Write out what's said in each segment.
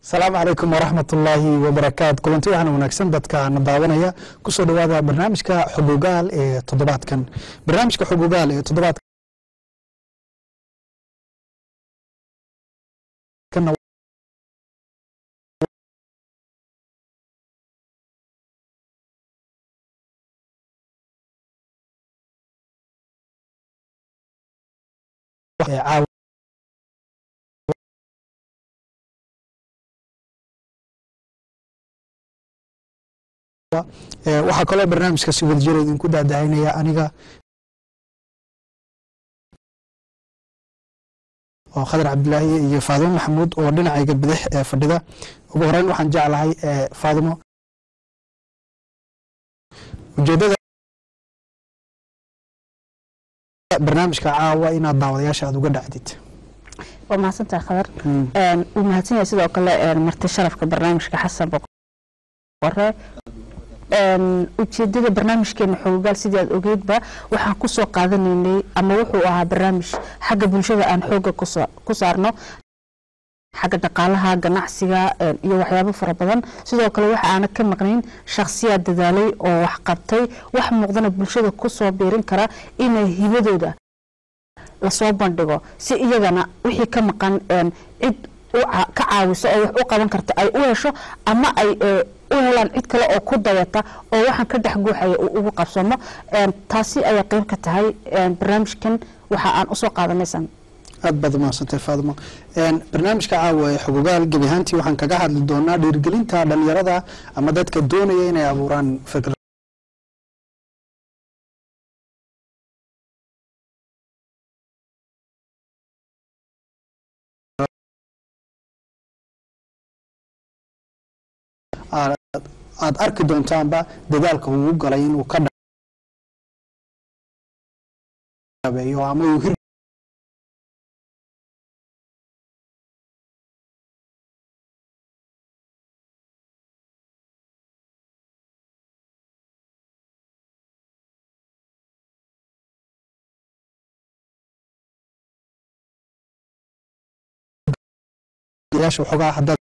asalaamu calaykum waraxmat ullaahi wabarakaatu kulanti waxaana wanaagsan dadka na daawanaya kusoo dhowaada barnaamijka xogogaal ee toddobaadkan barnaamijka xogogaal ee toddobaadkan caawa waxaa kaloo barnaamijka si wada jira idinku daadahaynaya aniga oo khadar cabdilaahi iyo faadimo maxamuud oo dhinacayga bidix ee fadhida ugu horeyn waxaan jeclahay faadimo ujeedada barnaamijka caawa inaad daawadayaasha aad uga dhacdid waa mahadsantahay khadar wuu mahadsan yahay sidoo kale marti sharafka barnaamijka xasan boqore ujeedada barnaamijkeena xoogaal sidii aad ogeydba waxaan kusoo qaadanaynay ama wuxuu ahaa barnaamij xagga bulshada aan xooga ku saarno xagga dhaqaalaha ganacsiga iyo waxyaabo fara badan sidoo kale waxa aana ka maqnayn shakhsiyaad dadaalay oo wax qabtay wax muuqdana bulshada kusoo biirin kara inay hibadooda lasoo bandhigo si iyagana wixii ka maqan cid ka caawiso oo wax u qaban karta ay u hesho ama ay u helaan cid kale oo ku dayata oo waxaan ka dhex guuxaya uu ugu qabsamo taasi ayay qeyb ka tahay barnaamijkan waxa aan usoo qaadanaysan aad baad umahadsantay faadimo barnaamijka caawa ee xogogaal gebi ahaantii waxaan kaga hadli doonaa dhiirigelinta dhalinyarada ama dadka doonaya inay abuuraan fikr aad arki doontaanba dadaalka uu galay inuu ka dhabeeyo ama uu hir yaasha waxoogaa haddaad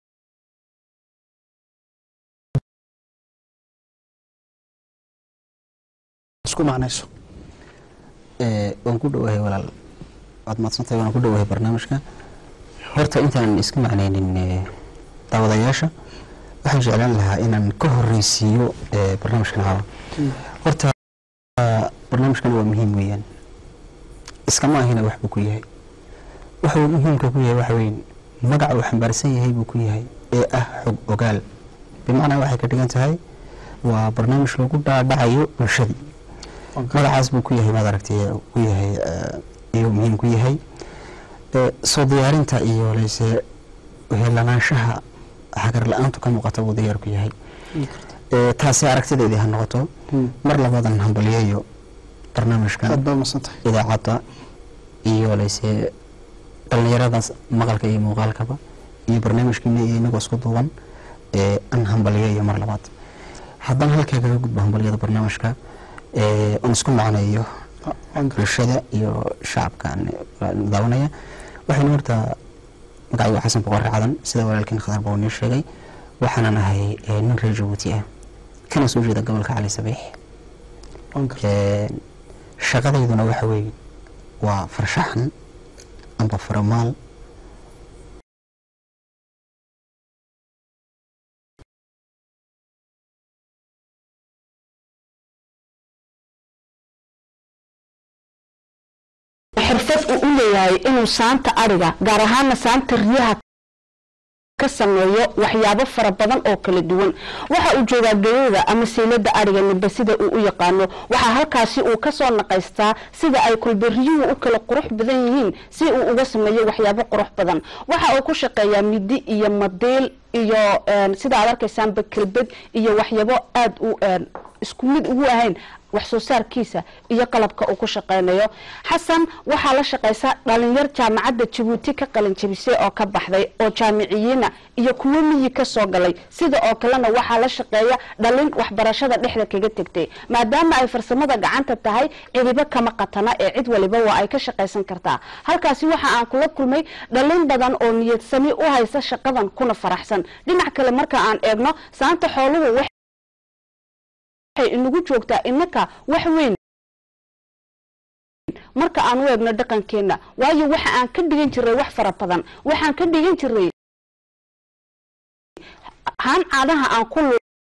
isku macnayso waan ku dhowahay walaal waad mahadsantahay waan ku dhowahay barnaamijka horta intaan iska macnaynin daawadayaasha waxaan jeclaan lahaa inaan ka horeysiiyo barnaamijkan caawa horta barnaamijkan waa muhiim weeyaan iskama ahina wax buu ku yahay waxa uu muhiimka ku yahay waxa weyn magaca uu xambaarsan yahay buu ku yahay ee ah xog ogaal bimacnaa waxay ka dhigan tahay waa barnaamij lagu dhaadhacayo bulshadii magacaas buu ku yahay maad aragtay ku yahay iyuu muhiim ku yahay soo diyaarinta iyo leyse helanaanshaha xagar la-aantu ka muuqata buu diyaar ku yahay taasi aragtideedii ha noqoto mar labadan hambaliyayo barnaamijka idaacadda iyo leyse dhallinyaradaas maqalka iyo muuqaalkaba iyo barnaamijkiina iyo inagoo isku duuban an hambaliyayo mar labaad haddana halkaa kaga gudbo hambaliyada barnaamijka on isku macneeyo bulshada iyo shacabka daawanaya waxaynu horta magacaygu xasan boqore cadan sida walaalkiin khadar baa nii sheegay waxaanan ahay nin reer jabuuti ah kana soo jeeda gobolka cali sabiix shaqadayduna waxa weeye waa farshaxan amba faramaal xirfad uu u leeyahay inuu saanta ariga gaar ahaana saanta riyaha ka sameeyo waxyaabo fara badan oo kala duwan waxa uu joogaa geyada ama seylada ariga niba sida uu u yaqaano waxaa halkaasi uu kasoo naqaystaa sida ay kulbariyuhu u kala qurux badan yihiin si uu uga sameeyo waxyaabo qurux badan waxa uu ku shaqeeyaa midi iyo madiil iyo sida aad arkaysaanba kelbad iyo waxyaabo aada u isku mid ugu ahayn wax soo saarkiisa iyo qalabka uu ku shaqaynayo xasan waxaa la shaqaysa dhalinyar jaamacadda jabuuti ka qalin jabisay oo ka baxday oo jaamiciyiina iyo kuwo miyi ka soo galay sida oo kalena waxaa la shaqeeya dhalin waxbarashada dhexda kaga tegtay maadaama ay farsamada gacanta tahay cidibo kama qatana ee cid waliba waa ay ka shaqaysan kartaa halkaasi waxa aan kula kulmay dhalin badan oo niyadsami u haysa shaqadan kuna faraxsan dhinac kale marka aan eegno saanta xooluhu waxay inagu joogtaa inaka wax weyn marka aan u eegno dhaqankeena waayo waxa aan ka dhigan jiray wax fara badan waxaan ka dhigan jiray haan caadaha aan ku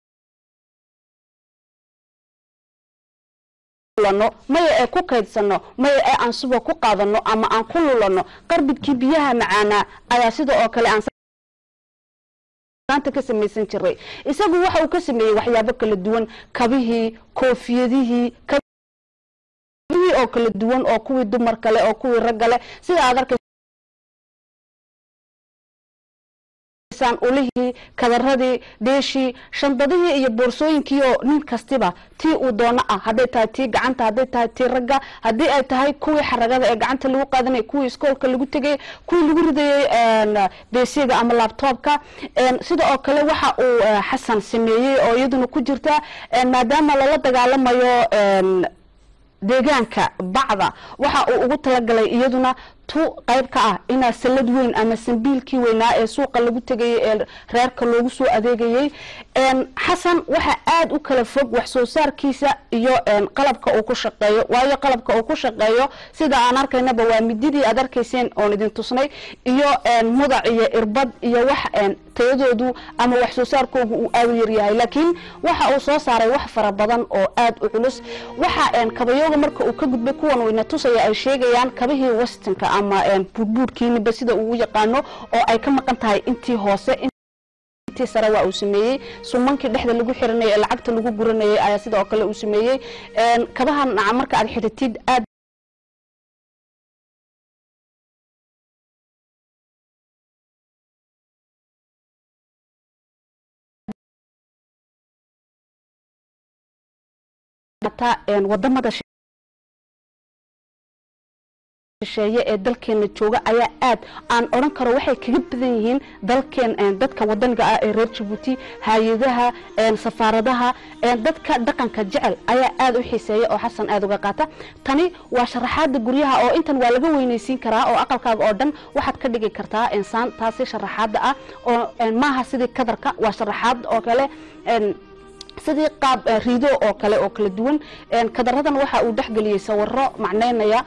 lulano maya ee ku kaydsano maya ee aan suba ku qaadano ama aan ku lulano qarbidkii biyaha macaanaa ayaa sida oo kale aan ka samaysan jiray isagu waxa uu ka sameeyey waxyaabo kala duwan kabihii koofiyadihii kabihii oo kala duwan oo kuwii dumar kale oo kuwii rag kale sida aad arkay ulihii kadaradii dheeshii shandadihii iyo boorsooyinkii oo nin kastiba tii uu doono ah hadday tahay tii gacanta hadday tahay tii ragga haddii ay tahay kuwii xaragada ee gacanta lagu qaadanay kuwii iskoolka lagu tegay kuwii lagu ridayey beesiga ama labtoobka sida oo kale waxa uu xasan sameeyey oo iyaduna ku jirta maadaama lala dagaalamayo deegaanka bacda waxa uu ugu talagalay iyaduna tu qayb ka ah inaa salad weyn ama sambiilkii weynaa ee suuqa lagu tegayay ee reerka loogu soo adeegayey xasan waxa aada u kala fog wax soo saarkiisa iyo qalabka uu ku shaqeeyo waayo qalabka uu ku shaqeeyo sida aan arkaynaba waa mididii aad arkayseen oon idin tusnay iyo mudac iyo irbad iyo wax tayadoodu ama wax soo saarkoogu uu aada u yaryahay laakiin waxa uu soo saaray wax fara badan oo aada u culus waxa kabayooga marka uu ka gudbay kuwan uu ina tusaya ay sheegayaan kabihii westonka ama buudbuudkiiniba sida uu u yaqaano oo ay ka maqan tahay intii hoose intii sare waa uu sameeyey sumankii dhexda lagu xiranayay ee lacagta lagu guranayay ayaa sida oo kale uu sameeyey kabahan naca marka aad xiritid aad wadamada shisheeye ee dalkeena jooga ayaa aad aan odhan karo waxay kaga badan yihiin dalkeen dadka wadaniga ah ee reer jabuuti hay-adaha safaaradaha dadka dhaqanka jecel ayaa aada u xiiseeya oo xasan aada uga qaata tani waa sharaxaada guryaha oo intan waa laga weynaysiin karaa oo aqalkaaga oo dhan waxaad ka dhigi kartaa insaan taasi sharaxaada ah oo maaha sidii kadarka waa sharaxaad oo kale sidii qaab riido oo kale oo kala duwan kadaradan waxa uu dhexgeliyey sawiro macnaynaya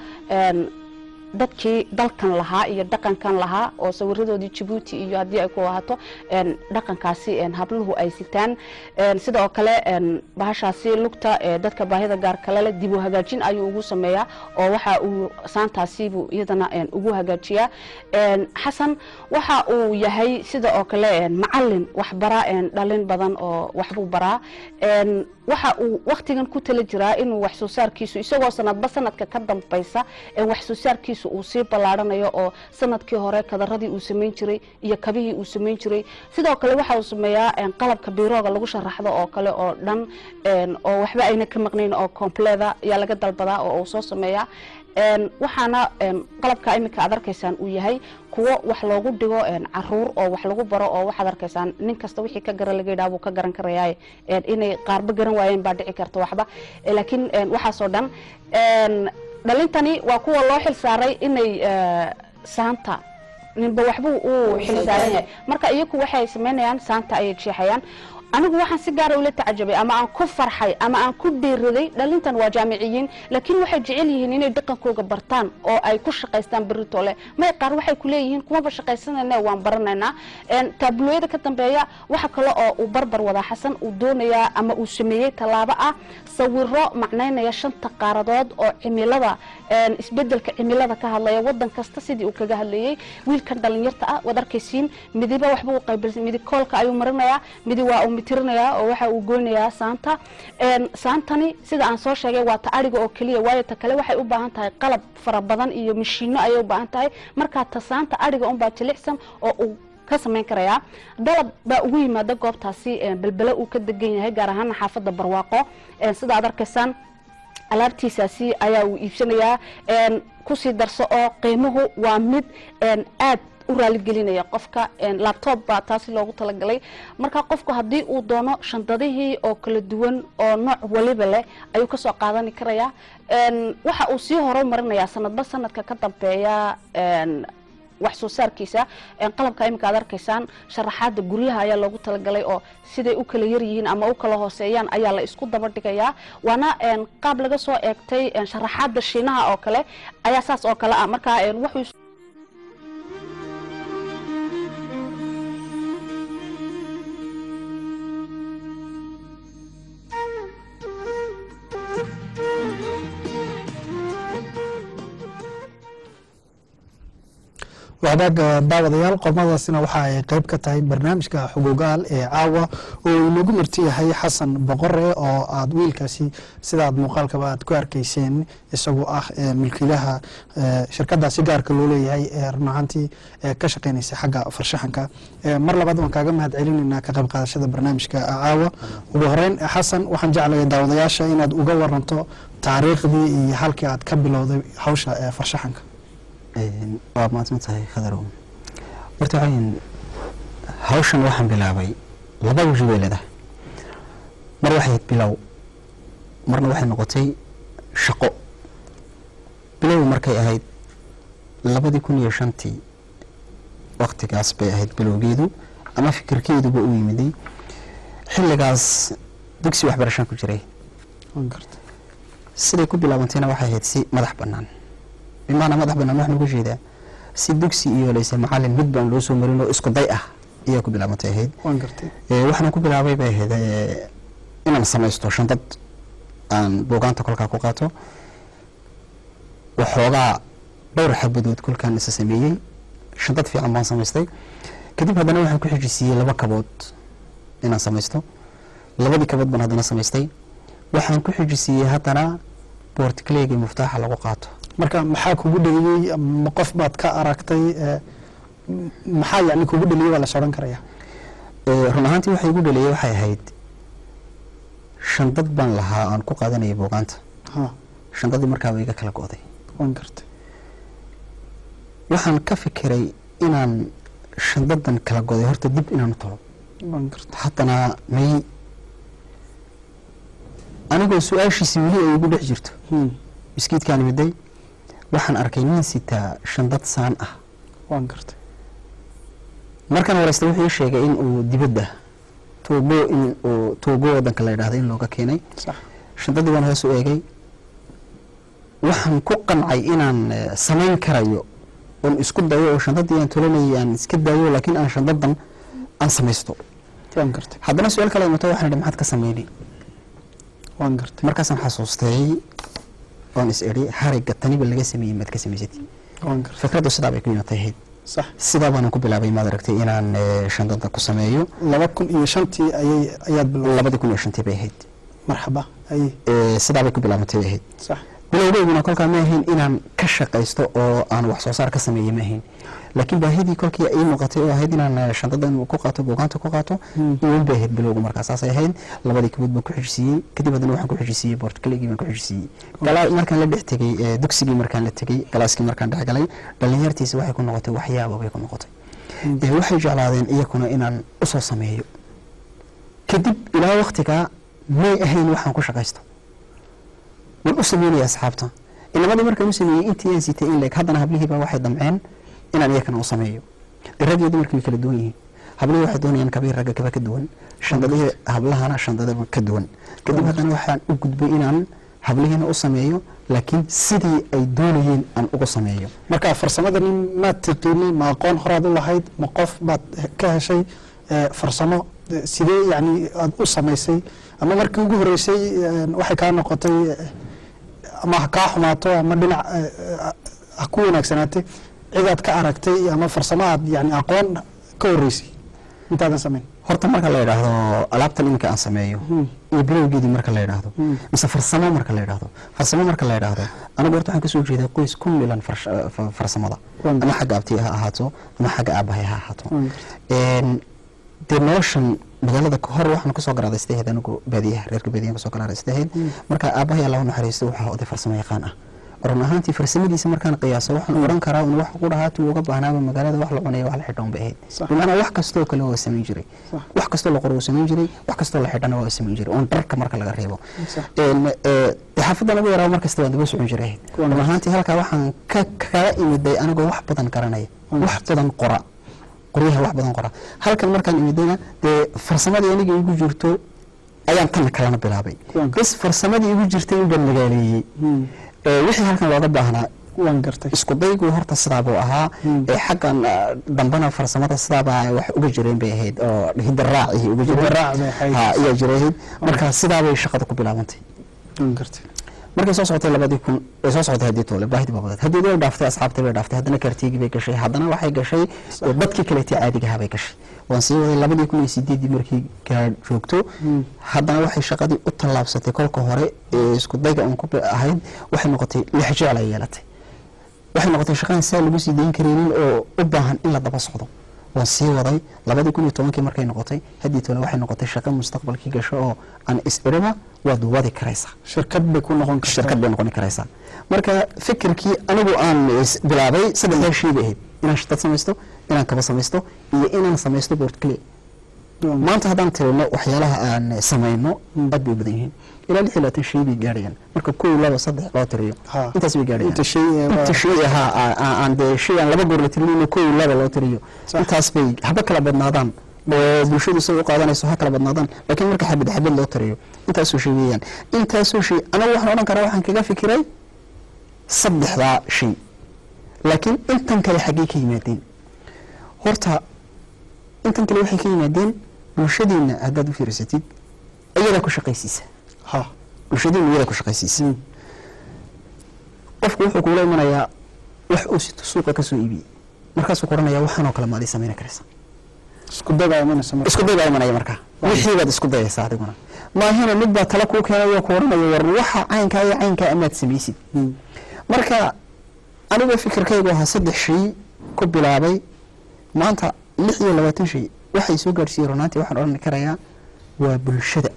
dadkii dalkan lahaa iyo dhaqankan lahaa oo sawiradoodii jabuuti iyo haddii ay ku ahaato dhaqankaasi habluhu ay sitaan sida oo kale bahashaasi lugta dadka baahida gaar kale leh dib u hagaajin ayuu ugu sameeyaa oo waxa uu saantaasiibuu iyadana ugu hagaajiyaa xasan waxa uu yahay sida oo kale macalin waxbara dhalin badan oo waxbuu baraa waxa uu waktigan ku tala jiraa inuu wax soo saarkiisu isagoo sanadba sanadka ka dambaysa wax soo saarkiisu uu sii ballaaranayo oo sanadkii hore kadaradii uu samayn jiray iyo kabihii uu samayn jiray sidoo kale waxa uu sameeyaa qalabka biirooga lagu sharaxdo oo kale oo dhan oo waxba ayna ka maqnayn oo compleda ayaa laga dalbadaa oo uu soo sameeyaa waxaana qalabka iminka aad arkaysaan uu yahay kuwo wax loogu dhigo caruur oo wax lagu baro oo waxaad arkaysaan nin kasta wixii ka garan laga yidhaha buu ka garan karayaa inay qaarba garan waayeen baa dhici karta waxba laakiin waxaasoo dhan dhalintani waa kuwa loo xil saaray inay saanta ninba waxbuu uu xil saaran yahay marka iyaku waxay samaynayaan saanta ayay jeexayaan anigu waxaan si gaara ula tacajabay ama aan ku farxay ama aan ku dhiiriday dhalintan waa jaamiciyiin laakiin waxay jecel yihiin inay dhaqankooga bartaan oo ay ku shaqaystaan berritole may qaar waxay ku leeyihiin kumaba shaqaysanayna waan baranaynaa taabulooyada ka dambeeya waxa kale oo uu barbar wadaa xasan uu doonayaa ama uu sameeyey tallaabo ah sawiro macnaynaya shanta qaaradood oo cimilada isbedelka cimilada ka hadlaya wadan kasta sidii uu kaga hadlayey wiilkan dhalinyarta ah waad arkaysiin midiba waxba u qaybilsan midi koolka ayuu marinayaa midi waa uu mitirinayaa oo waxa uu goynayaa saanta saantani sida aan soo sheegay waa ta ariga oo keliya waayo ta kale waxay u baahan tahay qalab fara badan iyo mashiino ayay u baahan tahay markaa ta saanta ariga unbaa jilicsan oo uu ka samayn karayaa dalab baa ugu yimaada goobtaasi belbele uu ka degan yahay gaar ahaana xaafadda barwaaqo sida aad arkaysaan alaabtiisaasi ayaa uu iibsanayaa een, kusii darso oo qiimuhu waa mid een, aad u raaligelinaya qofka een, laptop baa taasi loogu talagalay marka qofku haddii uu doono shandadihii oo kala duwan oo nooc waliba leh ayuu kasoo qaadani karayaa Een, waxa uu sii horumarinayaa sanadba sanadka ka dambeeya een, wax soo saarkiisa een, qalabka imika aad arkaysaan sharaxaada guryaha ayaa loogu talagalay oo siday u kala yar yihiin ama u kala hooseeyaan ayaa la isku daba dhigayaa waana een, qaab laga soo eegtay een, sharaxaada shiinaha oo kale ayaa saas oo kale ah marka een, wuxuu wadaag daawadayaal qormadaasina waxa ay qayb ka tahay barnaamijka xugugaal ee caawa oo uu inagu marti yahay xasan boqore oo aad wiilkaasi sidaad muuqaalkaba aad ku arkayseen isagoo ah ee milkiilaha ee shirkadaasi gaarka loo leeyahay ee run ahaantii ee ka shaqeynaysa xagga farshaxanka Ee, mar labaad waan kaaga mahad celinaynaa ka qayb qaadashada barnaamijka caawa ugu horeyn xasan waxaan jeclahay daawadayaasha inaad uga waranto taariikhdii iyo halkii aad ka bilowday hawsha ee farshaxanka Een, waa mahadsan tahay khadarow horta waxaan hawshan waxaan bilaabay laba waji bay leedahay mar waxay ahayd bilow marna waxay noqotay shaqo bilow markay ahayd labadii kun iyo shantii waktigaas bay ahayd bilowgeedu ama fikirkeeduba u yimiday xilligaas dugsi waxbarashaan ku jiray Waan gartay. siday ku bilaabantayna waxay ahayd si madax bannaan bimacnaa madax bannaan waxaan uga jeedaa si dugsi iyo layse macallin mid baan loo soo marin oo isku day ah ayaa ku bilaabantay ahayd waan gartay Ee, waxaan ku bilaabay bay ahayd ee, inaan samaysto shandad aan buugaanta kolkaa ku qaato waxoogaa dhowr xabadood kolkaan isa sameeyey shandad fiican baan samaystay kadib haddana waxaan ku xijisiiyey laba kabood inaan samaysto labadii kabood baan haddana samaystay waxaan ku xijisiiyey haddana boortikleegii muftaaxa lagu qaato marka maxaa kugu dheliyey ma qof baad ka aragtay ee, m- maxaa yani kugu dheliyey baa la sodhan karaya Ee, run ahaantii waxay igu dhaliyey waxay ahayd shandad baan lahaa aan ku qaadanayay buugaanta ha shandadii markaaba iga kala go'day waan gartay waxaan ka fikiray inaan shandadan kala goday horta dib inaan u talo waan gartay haddana may anigoo su-aashiisi weli ay igu dhex jirto Hmm, miskiidkaan miday waxaan arkay nin sitaa shandad saan ah waan gartay markaan wareysta wuxuu ii sheegay in uu dibadda tuubo in uu tuubo wadanka la yidhaahdo in looga keenay sax shandadii waan hoos u eegay waxaan ku qancay inaan eh, samayn karayo oon isku dayo oo shandadii aan tolanayay aan iska daayo laakiin aan shandadan aan samaysto waan gartay haddana su-aal kale imato waxaan idhi maxaad ka sameynay waan gartay markaasaan xasuustay oon is idhi harigga taniba laga sameeyey maad ka samaysatay waan gartay fikraddu sidaa bay ku imatay ahayd sax sidaa baanan ku bilaabay maad aragtay inaan eh, shandada ku sameeyo laba kun iyo shantii ayay ayaad bilowday labadii kun iyo shantii bay ahayd marxaba ayay Eh, sidaa bay ku bilaabantay bay ahayd sax bilowgeyguna kolkaa ma ahayn inaan ka shaqaysto oo aan wax soo saar ka sameeye ma ahayn laakiin baahidii kolkii ii muuqatay oo ahayd inaan eh, shandadan ku qaato buugaanta ku qaato Hmm. iwan bay ahayd bilowgu markaa saasay ahayd labadii kabood baan ku xijisiiyey kadib haddana waxaan ku xijisiiyey boortkaligii baan ku xijisiiyey galaa markaan la dhex tegey eh, dugsigii markaan la tegey galaaskii markaan dhex galay dhalinyartiisa waxay ku noqotay waxyaaba bay ku noqotay Hmm. Eh, waxay jeclaadeen iyakuna inaan usoo sameeyo kadib ilaa waktigaa may ahayn waxaan ku shaqaysto waan u sameynaya asxaabta inamadii markaan u sameeyey intii aan sitay in leeg haddana hablihiiba waxay damceen inaan iyakana u sameeyo dee rag iyo dumarkii way kala duwan yihiin hablihii waxay doonayaan kabii ragga kaba ka duwan shandadihii hablahana shandadaba ka duwan kadib haddana waxaan u gudbay inaan hablihiina u sameeyo laakiin sidii ay doonayeen aan ugu sameeyo marka farsamada nin maad tiqiinay ma aqoon horaad u lahayd ma qof baad ka heshay ee, farsamo ee, sidee yani aad u samaysay ama markii ugu horeysay ee, waxay kaa noqotay ee, ama ha kaa xumaato ama dhinac ee, ee, ha ku wanaagsanaatay cidaad ka aragtay ama farsamo aad yani aqoon ka horeysay intaadan samayn horta marka la yidhaahdo alaabtan iminka aan sameeyo Hmm. iyo bilowgeedii marka la yidhaahdo Hmm. mise farsamo marka la yidhaahdo farsamo marka la yidhaahdo anigu horta waxaan kasoo jeedaa qoys ku milan farsh- fa- farsamada Waan ama xagga abtiga ha ahaato ama xagga aabahay ha ahaato Waan Een, dee noloshan magaalada hor waxaan kusoo garaadaystay ahayd anigu baadiyaha reerka baadiyahan kusoo garaadaystay ahayd marka aabbahay allah u naxariisto waxaa oday farsamo yaqaan ah run ahaantii farsamadiisa markaan qiyaaso waxaan oran karaa un wax ku dhahaatii uga baahnaaba magaalada wax la cunaya wax la xidhan bay ahayd Sax. bimacnaa wax kastoo kale waa samayn jiray Sax. wax kastoo la qoro wuu samayn jiray wax kastoo la xidhana waa samayn jiray oon dharka marka laga reebo Sax. Een, ee, dee xaafadda lagu yaraabo mar kasta waan daba socon jiray ahayd Kuwan run ahaantii halkaa waxaan ka kaga imiday anigoo wax badan garanaya Kuwan wax badan qora qoryaha wax badan qora halkan markaan imidayna dee farsamadii aniga igu jirto ayaan tan kalena bilaabay Kuwan bas farsamadii igu jirtay inbaan magaaleeyey Hmm. Ee, wixii halkan looga baahnaa waan gartay isku daygu horta sidaa buu ahaa Hmm. ee xaggan ah, dambena farsamada sidaabaa wax uga jireen bay ahayd oo hidaraaci uga jireen Hidaraac bay ahayd. Ha, ayaa jirayd marka sidaabay shaqada ku bilaabantay waan gartay markay soo socotay labadii kun ay soo socotay haddii toole baahidii baa badatay haddii way dhaaftay asxaabtii bay dhaaftay haddana kartiigii bay gashay haddana waxay gashay ee dadkii kaleetii caadigahaa bay gashay waan sii waday labadii kun iyo sideedii markii gaar joogto Hmm. haddana waxay shaqadii u tallaabsatay kolka hore ee isku dayga uun ku bi- ahayd waxay noqotay lix jecel ay yeelatay waxay noqotay shaqadan saa lagu sii dayn karaynin oo u baahan in la daba socdo waan sii waday labadii kun iyo tobankii markay noqotay haddii tole waxay noqotay shaqo mustaqbalkii gasho oo aan is-idhaba waad wadi karaysaa shirkad bay ku noqon kartaa shirkad bay noqon karaysaa marka fikirkii anigu aan is- bilaabay saddexdaa shay bay ahayd inaan shirkad samaysto inaan kaba samaysto iyo inaan samaysto boortkale Waan- maanta haddaan tirino waxyaalaha aan samayno aad bay u badan yihiin ilaa lix iyo labaatan shay bay gaadhayaan marka kow laba saddex loo tiriyo Ha. intaas bay gaadhayaan inta shay ee waa- inta shay ahaa aa- aa- aan dee shay aan laba goor la tirinayno kow laba loo tiriyo Sax. intaas bay haba kala badnaadaan oo bulshadu say u qaadanayso ha kala badnaadaan laakiin marka xabad xabad loo tiriyo intaasoo shay weeyaan intaasoo shay anagu waxaan odhan karaa waxaan kaga fikiray saddexdaa shay laakiin intan kale xaggee ka yimaadeen horta intan kale waxay ka yimaadeen bulshadeenna haddaad u fiirsatid iyadaa ku shaqaysiisa ha bulshadeenna iyadaa ku shaqaysiisa Hmm. qofku wuxuu kuula imanayaa wax uu sito suuqa ka soo iibiyey markaasuu ku odhanayaa waxaanoo kale maad ii samayn karaysa isku dagaa imanaysa marka isku day baa imanaya markaa wixii baad isku dayaysaa adiguna maahina mid baa tala kuu keenay oo ku odhanaya war waxa caynkaa iyo caynkaa amaad samaysid Hmm. marka aniga fikirkaygu ahaa saddex shay ku bilaabay maanta lix iyo labaatan shay waxay soo gaadhsiiyey runaantii waxaan odhan karayaa waa bulshada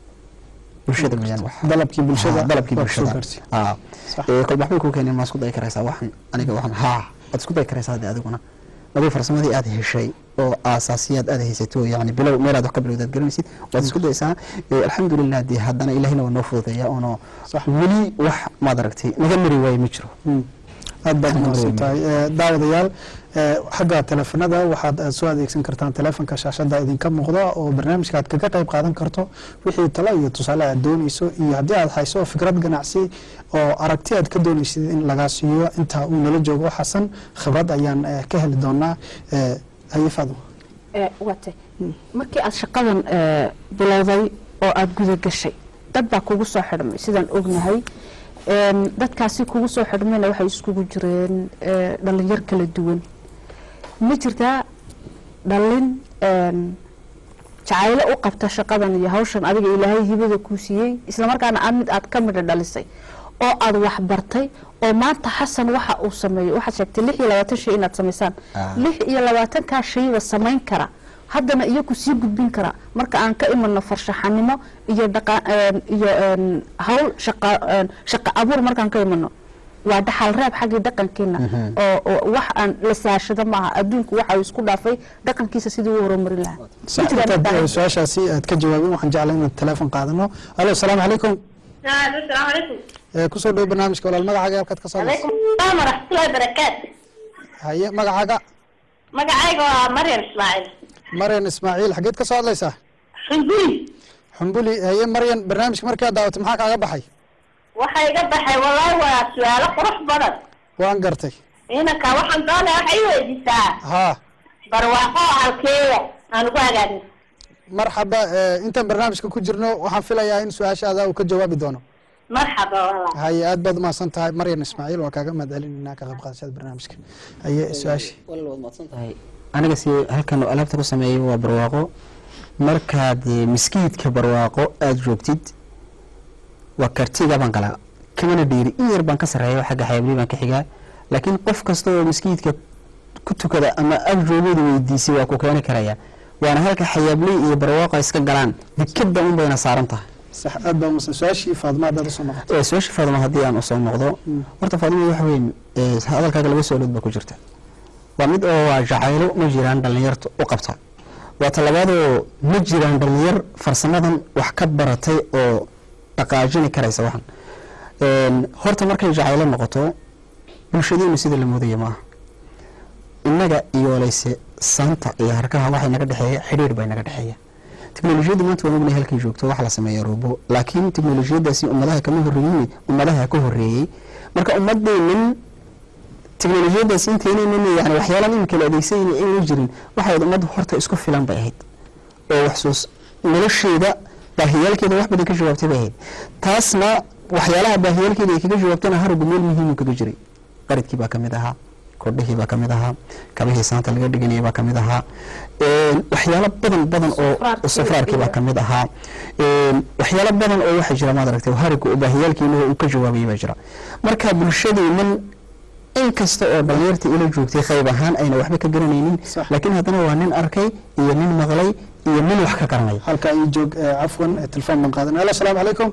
bulshada weeyaan wax dalabkii bulshada Ah, dalabkii waa kusoo bulshada gaarsiiyey. Ah. Sax. ee kol waxbay kuu keeneen maa isku dayi karaysaa waxan aniga waxan haa waad isku dayi karaysaa hadde adiguna aduu farsamadii aad heshay oo aasaasiyaad aad haysato yani bilow meelaad wax ka bilowdaad garanaysid waad isku daysaa Ee, alxamdulilah dee haddana ilahina waa noo fududeeya oonoo Sax. weli wax maad aragtay naga mari waaye ma jiro Hmm. aad baad Alxamdu umahadsan lilah. tahay Eh, daawadayaal eh, xagga teleefanada waxaad aad soo adeegsan kartaan teleefonka shaashada idinka muuqda oo barnaamijka aad kaga qayb qaadan karto wixii talo iyo tusaale aad dooneyso iyo haddii aad hayso fikrad ganacsi oo aragti aad ka dooneysid in lagaa siiyo inta uu nala joogo xasan khibrad ayaan eh, ka heli doonaa Eh, haye faadmo waatay markii aad shaqadan eh, bilowday oo aada guda gashay dad baa kugu soo xidhmay sidaan ognahay Een, dadkaasi kugu soo xidhmayna waxay iskugu jireen eh, dhalinyar kala duwan ma jirtaa dhalin een, jacaylo u qabta shaqadan iyo hawshan adiga ilaahay hibada kuu siiyey islamarkaana aad mid aad ka midha dhalisay oo aad wax bartay oo maanta xasan waxa uu sameeyo waxaad sheegtay lix iyo labaatan shay inaad samaysaan Ah. lix iyo labaatankaa shayba samayn kara haddana iyaku sii gudbin kara marka aan ka imano farshaxanimo iyo dhaqa een, iyo een, hawl shaqa een, shaqa abuur markaan ka imano waa dhaxal reeb xaggii dhaqankeena oo oo wax aan la saashado maaha adduunku waxa uu isku dhaafay dhaqankiisa sidii u horumarin lahaa Sax, Ma jiraan intaad, dhaqan- eh, su-aashaasi aad ka jawaabin waxaan jeclay inaad teleefon qaadano alo asalaamu calaykum الو السلام عليكم Eh, kusoo dhow barnaamijka walaal magacaaga halkaad ka soo hadlayso عليكم السلام ورحمة الله وبركاته haye magacaaga magacayga waa Maryam Ismaaciil maryan ismaaciil xageed ka soo hadlaysaa Xunguri xumbuli haye maryan barnaamijka markaad daawatay maxaa kaaga baxay waxa iga baxay wallahi waa su'aalo qurux badan waan gartay inanka waxaan doonayaa waxay weydiisaa haa barwaaqo halkeeda aan ugu hagaagin marxaba eh, intaan barnaamijka ku jirno waxaan filayaa in su-aashaada uu ka jawaabi doono marxaba wallah haye aad baad umahadsan tahay maryan ismaaciil waa kaaga mahad celinayna ka qayb qaadashada barnaamijka haye su-aashii walaal waad mahadsan tahay aniga si halkan oo alaabta ku sameeyo waa barwaaqo markaad eh, miskiidka barwaaqo aada joogtid waa kartiga baan galaa kamana dhiiri in yar baan ka sarreeya xagga xayablihi baan ka xigaa laakiin qof kasta oo miskiidka ku tukada ama ag joogooda weydiisay waa ku keeni karaya waana halka xayaabley iyo barwaaqa iska galaan dikada un bayna saaran tahay sax aad baa umasa su-aashii faadma haddaad usoo noqoto ee su-aasha faadima haddii aan usoo noqdo horta faadima waxa weeye ee, hadalkaaga laba su-aalood baa ku jirta waa mid oo waa jacaylo ma jiraan dhallinyarta u qabta waa talabaadoo ma jiraan dhallinyar farsamadan wax ka baratay oo dhaqaajini karaysa waxan Een, horta markay jacaylo noqoto bulshadeenu sida la moodaya maaha innaga iyo leyse saanta iyo harkaha waxay naga dhexeeya xidhiir bay naga dhexeeya teknolojiyadda maanta waan ognahay halkay joogto wax la sameeya robo laakiin teknolojiyadaasi ummadaha kama horreeyey ummadaha ka horreeyey marka ummadeennan teknolojiyadaas inteynaynan yani waxyaalaan imika la adeegsanayna ayna jirin waxay ahayd ummadda horta isku filan bay ahayd oo wax soo nolosheeda baahiyaalkeeda wax badan ka jawaabtay bay ahayd taasna waxyaalaha baahiyaalkeeda ay kaga jawaabtana haragu meel muhiimu kaga jiray qaridkii baa kamid ahaa kordhihii baa kamid ahaa kabihii saanta laga dhiganayay baa kamid ahaa Een, waxyaalo badan badan oo safraarkii baa kamid ahaa Een, waxyaalo badan oo waxaa jira maad aragtay hariga oo baahiyaalkeena uu ka jawaabayay baa jira marka bulshadeennan in kasta oo dhalinyarta ila joogtay qayb ahaan ayna waxba ka garanaynin Sax. laakiin haddana waa nin arkay iyo nin maqlay iyo nin wax ka garanaya halka ii joog eh, cafwan eh, telefoon baan qaadan alo asalaamu calaykum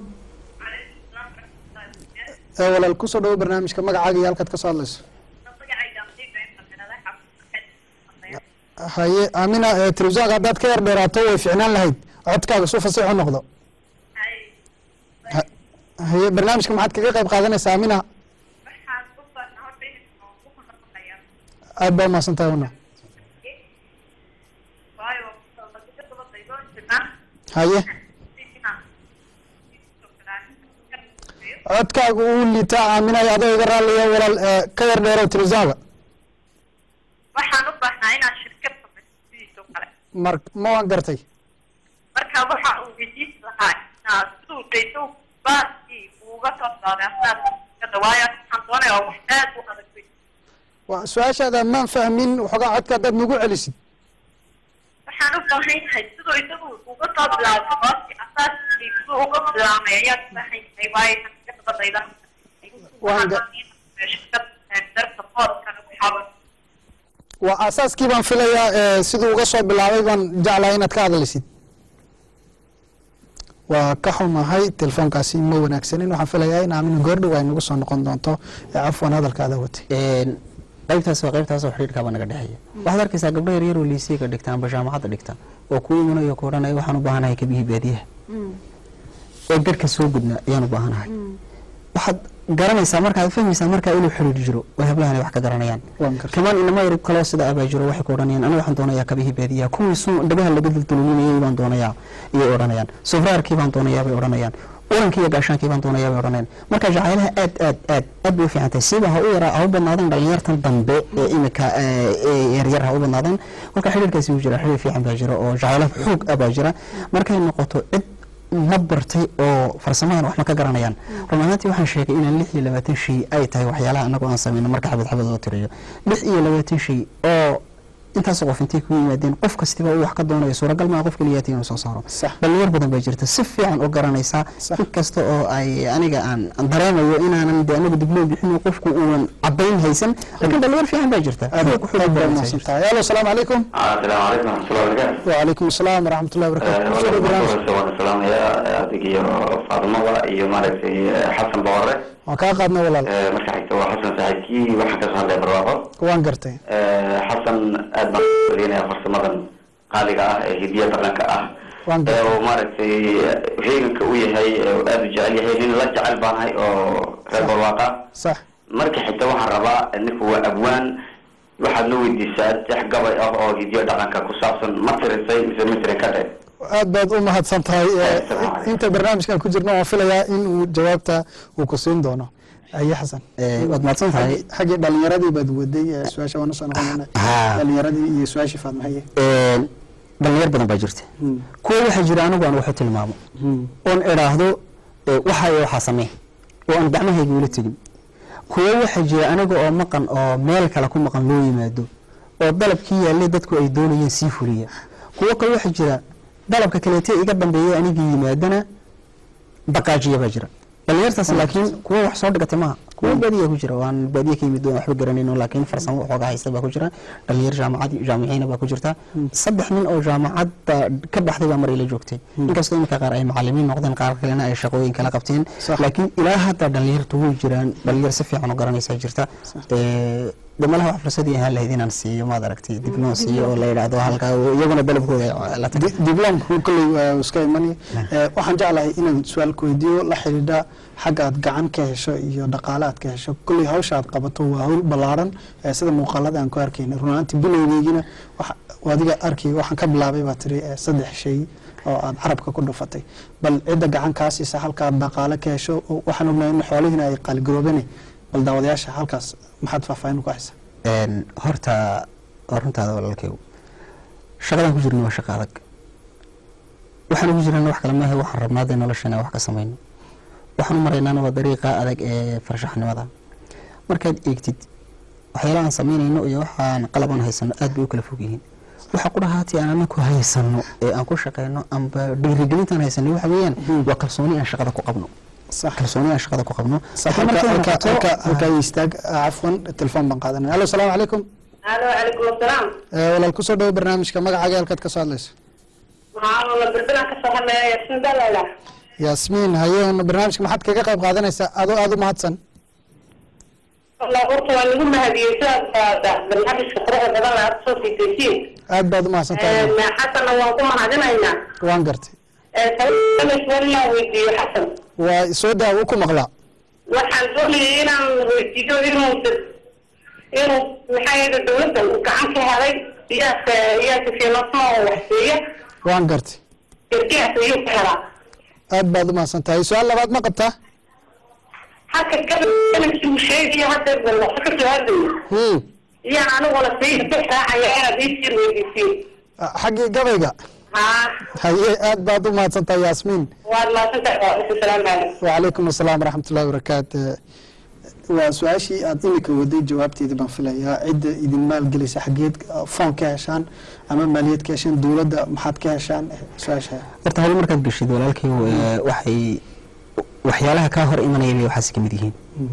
Eh, walaal kusoo dhawo barnaamijka magacaaga iyo halkaad ka soo hadlayso haye aamina eh, telefisonka haddaad ka yar dheeraato way ficnaan lahayd codkaaga suu fasiixu noqdo Ha- haye barnaamijka maxaad kaga qayb qaadanaysaa aamina aad baa umahadsan tahay una haye codkaaga uu liitaa aaminaya adoo iga raaliya walaal eh, ka yar dheerow telefisonka waxaan u baahnaa inaan shirkad samaysto sidiisoo kale mar ma waan gartay marka waxa uu weydiis lahaa inaad siduu dayso baaskii uga soo saaray asaas shirkadda waayo waxaan doonayaa wax aad u adag wey waa su-aashaada maan fahmin waxoogaa codka haddaad nagu celisid waxaan u baahan yahay siduu isagu uga soo bilaabay baaskii asaaskii siduu uga bilaabmay ayaad u baahan yahay waayo kan iska dabadayda Waan ga- shirkad darta boodkana ku xaban waa aasaaskii baan filayaa eh, siduu uga soo bilaabay baan jeclahay inaad ka hadlaysid waa ka xumahay telefoonkaasi ma wanaagsanin waxaan filayaa in aamina goordhow ay nagu soo noqon doonto eh, cafwan hadalkaada watay Een, qaybtaas waa qaybtaas oo xidhiidhkaaba naga dhexeeya waxaad arkaysaa gabdho yaryar oo liisiga dhigta amba jaamacadda dhigta oo ku imanayo ku odhanaya waxaan u baahanahay kabihii baadiyaha oo garhka soo gudna ayaan u baahanahay waxaad garanaysaa markaad fahmaysaa markaa inuu xidhiidh jiro oo hablahani wax ka garanayaan Waan gartay. kamaan inama yarib kaloo sida abaa jiro waxay ku odhanayaan aniga waxaan doonayaa kabihii baadiyaha kuwii sun dhagaha laga duldulinayay baan doonayaa iyay odhanayaan sufraarkii baan doonayaa bay odhanayaan urankii iyo gaashaankii baan doonayaa bay odhanayaan marka jacaylaha aad aad aad aad bay u fiican tahay siba ha u yaraa ha u badnaadaan dhalinyartan dambe ee imika ee ee yaryar ha u badnaadaan marka xidhiidhkaasi wuu jira xidhiidh fiican baa jira oo jacaylo xoog ah baa jira markay noqoto cid ma bartay oo farsamadan wax ma ka garanayaan run ahaantii waxaan sheegay inaan lix iyo labaatan shay ay tahay waxyaalaha anagoo aan sameyno marka xabad xabad loo tiriyo lix iyo labaatan shay oo intaas qof intay ku yimaadeen qof kastiba uu wax ka doonayo suuragal maa qof keliyaati inuu soo saaro Sax. dhalinyar badan baa jirta si fiican u garanaysaa Sax. inkasta oo ay aniga aan aan dareemayo inaanan de anagu dibloom bixin qofku uunan cadayn haysan laakiin dhalinyar fiican baa jirta aad Xoog- xoog aad baa badan baa umahadsan jirta. tahay alo asalaamu calaykum asalaamu calaykum waraxmatullahi wabarakaatu wacalaykum asalaam waraxmatullahi wabarakatu kusoo dhawo barnaamijka waan salaamayaa adig iyo faadumada iyo maaragtay xasan boqore waan kaa qaadnay walaal Eh, marka xigta waa xasan saaxiibkii waxaan kasoo hadlaya barwaaqo waan gartay Eh, xasan aad baan uleynaya farsamadan qaaliga ah ee hidiya dhaqanka ah Waan ee uu maaragtay heeganka u yahay ee uu aada u jecel yahay nin la jecel baanahay oo reer barwaaqa sax marka xigta waxaan rabaa ninku waa abwaan waxaad la weydiisaa dex gabay ah oo hidiyo dhaqanka ku saabsan ma tirisay mise ma tirin ka dhe aad baad u mahadsan tahay Eh, Assalaamu calaykum. inta barnaamijkan ku jirno waan filayaa in uu jawaabta uu ku siin doono aye xasan Eh, waad mahadsan tahay xaggii dhalinyaradii baad waday eh, su-aasha waan usoo noqonayna Haa. dhalinyaradii iyo su-aashii faadmahaye Een, dhalinyar badan baa jirta Hmm. kuwa waxaa jira anigu aan waxu tilmaamo oon idhaahdo eh, waxa iyo waxaa samee oo aan gacmahayga ula tegin kuwa waxaa jira aniga oo maqan oo meel kale ku maqan loo yimaado oo dalabkii yaallay dadku ay doonayeen sii fuliya kuwo kale waxaa jira dalabka kaleete iga dambeeya anigii yimaadana dhaqaajiya baa jira dhalinyartaas laakiin kuwa wax soo dhigatay maaha kuwa baadiya ku jira waan baadiya ka yimid waan waxba garanayno laakiin farsamo waxooga haysta baa ku jira dhalinyar jaamacad jaamiciina baa ku jirta saddex nin oo jaamacadda ka baxday baa mar ila joogtay inkastoo iminka qaar ay macalimiin noqdeen qaar kalena ay shaqooyin kala qabteen Sax. laakiin ilaa hadda dhalinyartu way jiraan dhalinyar si fiican u garanaysaa jirta Ee, de malaha wax fursadii ahaan lahayd inaan siiyo maad aragtay dib noo siiyo oo la yidhaahdo halkaa iyaguna dalabkooda ay la tagay Di- dibloomku kolley waa iska imanaya Eh, waxaan jeclahay inaan su-aal ku weydiiyo la xidhiidha xagga aad gacan ka hesho iyo dhaqaale aad ka hesho kolley hawsha aad qabato waa hawl ballaaran eh, sida muuqaalada aan ku arkayna runaantii bilowgeygina waxa- waa adiga arkay waxaan ka bilaabay baa tiri eh, saddex shay oo aad carabka ku dhufatay bal cidda gacan kaa siisa halkaad dhaqaale ka hesho oo waxaan ognahay in xoolihiina ay qaaligaroobeen bal daawadayaasha halkaas maxaad faahfaahin ku haysaa Een, horta waa runtaada walaalkeygu shaqadan ku jirna waa shaqo adag waxaan ugu jirana wax kale maahe waxaan rabnaa dee nolosheena wax ka samayno waxaan u maraynaana waa dariiqa adag ee farshaxnimada markaad eegtid waxyaalaha aan samaynayno iyo waxaan qalabaan haysano aad bay u kala fog yihiin waxa ku dhahaati aan anaku haysano ee aan ku shaqeyno amba dhiirigelintaan haysanay waxa weeyaan waa kalsooni aan shaqada ku qabno sax kalsooni aan shaqada ku qabno صح Laakiin markay noqoto- halka istaag cafwan telefoon baan qaadanaya allo salaamu calaykum alo calaykum asalaam Eh, walaal kusoo dhawo barnaamijka magacaaga halkaad ka soo hadlayso waxaa la bilbilaan kasoo hadlaya yasin dalala yaasmiin hayeena barnaamijka maxaad kaga qayb qaadanaysaa adoo aada u mahadsan wallah horta waa lagu mahadiyey sidaas barnaamijka quruxda badan aad soo fiidaysiin aad baad u mahadsan tahay xasanna waan ku mahadinaynaa waan gartay walaa weydiiyo xasan waa soo daawo ku maqlaa waxaan doonayay inaan weydiiyo inuu inuu maxaa yeele dawladda uu gacan ka helay iyaaka iyaaka fiilasma oo waxseeya waan gartay gargaas ayuu ka helaa aad baad u mahadsan tahay su-aal labaad ma qabtaa halka gabalkii uu sheegayo hadda balwaxo ka soo hadlayo Hmm. iyaan aniguna sii raacaya inaad ii sii weydiisiin Ah, xaggii gabayga haa haye aad baad u mahadsan tahay yaasmiin waad mahadsantahay asalaamu calaykum وعليكم السلام ورحمة الله وبركاته waa su-aashii aad imika waday jawaabteedii baan filayaa cidda idin maalgelisa xageed foon ka heshaan ama maaliyad ka heshaan dowladda maxaad ka heshaan su-aasha horta hawl markaad geshid walaalkay ee, waxay waxyaalaha kaa hor imanaya bay waxaasi ka mid yihiin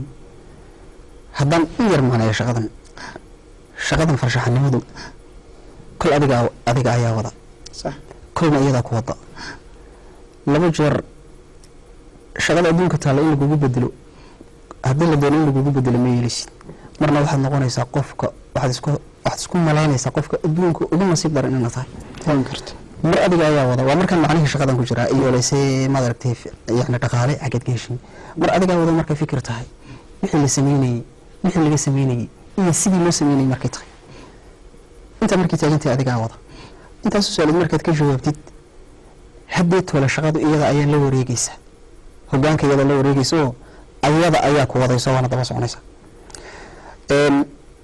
haddaan u yar macneeyo shaqadan shaqadan farshaxanimadu kol adiga adiga ayaa wada sax kolna iyadaa ku wada laba jeer shaqada adduunka taalla in lagugu bedelo haddii la doono in lagugu bedelo ma yeelisid marna waxaad noqonaysaa qofka waxaad isku waxaad isku malaynaysaa qofka adduunka ugu nasiib daran inaad tahay waan karta mar adiga ayaa wada waa markaan macnihii shaqadan ku jiraa iyo lase maad aragtay yani dhaqaale xageed ka heshin mar adigaa wada markay fikir tahay wixii la sameynayey wixii laga sameynayey iyo sidii loo sameynayey markay tahay intaa markay taagantay adigaa wada intaas su-aaleed markaad ka jawaabtid haddee toole shaqadu iyada ayaa la wareegeysaa hogaanka iyada la wareegeysa oo ayada ayaa ku wadayso waana daba soconaysa Een,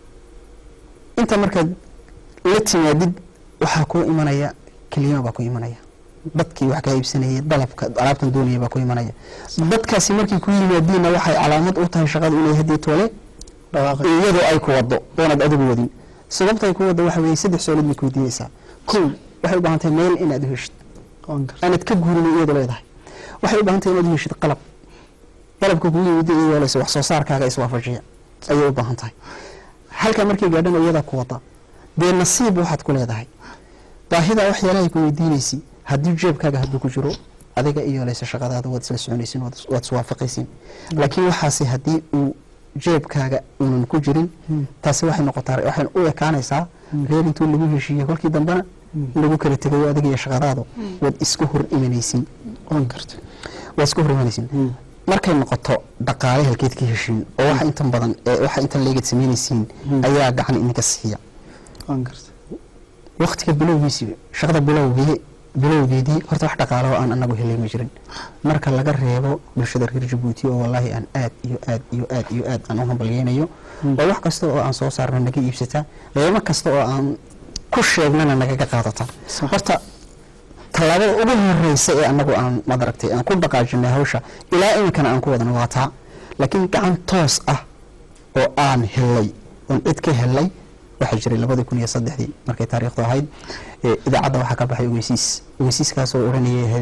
inta markaad la timaadid waxaa kuu imanaya kelima baa ku imanaya dadkii wax kaa iibsanayay dalabka alaabtan doonaya baa ku imanaya dadkaasi markay ku yimaadiinna waxay calaamad u tahay shaqadu inay haddii toole dhawaaqay iyadoo ay ku wado oonaad adigu wadin sababta ay ku wado waxa weeye saddex su-aalood bay ku weydiinaysaa kow waxay u baahan tahay meel inaad u heshid waan karta aanad ka guurin iyadoo leedahay waxay u baahan tahay inaad u heshid qalab qalabka kugu yimid iyadoo leysa wax soo saarkaaga iswaafajiya ayay u baahan tahay halkaa markay gaadhana iyadaa ku wada dee nasiib waxaad ku leedahay baahida waxyaalahay ku weydiinaysi haddii jeebkaaga hadduu ku jiro adiga iyo leysa shaqadaada waad isla soconaysin waad waad iswaafaqaysin laakiin waxaase haddii uu jeebkaaga uunan ku jirin taasi waxay noqotaa waxay u ekaanaysaa reer intuu lagu heshiiyey kolkii dambena lagu kala tegayo adiga iyo shaqadaadu waad isku hor imanaysin waan karta waa isku hor imanaysin markay noqoto dhaqaale halkeed ka heshiin oo waxa intan badan ee waxa intan leegad samaynaysiin ayaa gacan idinka siiya waan karta waqtiga bilowgiisii shaqada bilowgii bilowgeedii horta wax dhaqaale oo aan anagu helay ma jirin marka laga reebo bulshada reer jabuuti oo wallaahi aan aad iyo aad iyo aad iyo aad aan u hambalyeynayo oo wax kasta oo aan soo saarna naga iibsata qiimo kasta oo aan ku sheegnana nagaga qaadata Sax. horta tallaabada ugu horeysa ee anagu aan madaragtay aan ku dhaqaajinay hawsha ilaa iminkana aan ku wadana waa taa laakiin gacan toos ah oo aan helay oon cid ka helay waxaa jiray labadii kun iyo saddexdii markay taariikhdu ahayd ee idaacadda waxaa ka baxay ogeysiis ogeysiiskaasoo odhanayay ahayd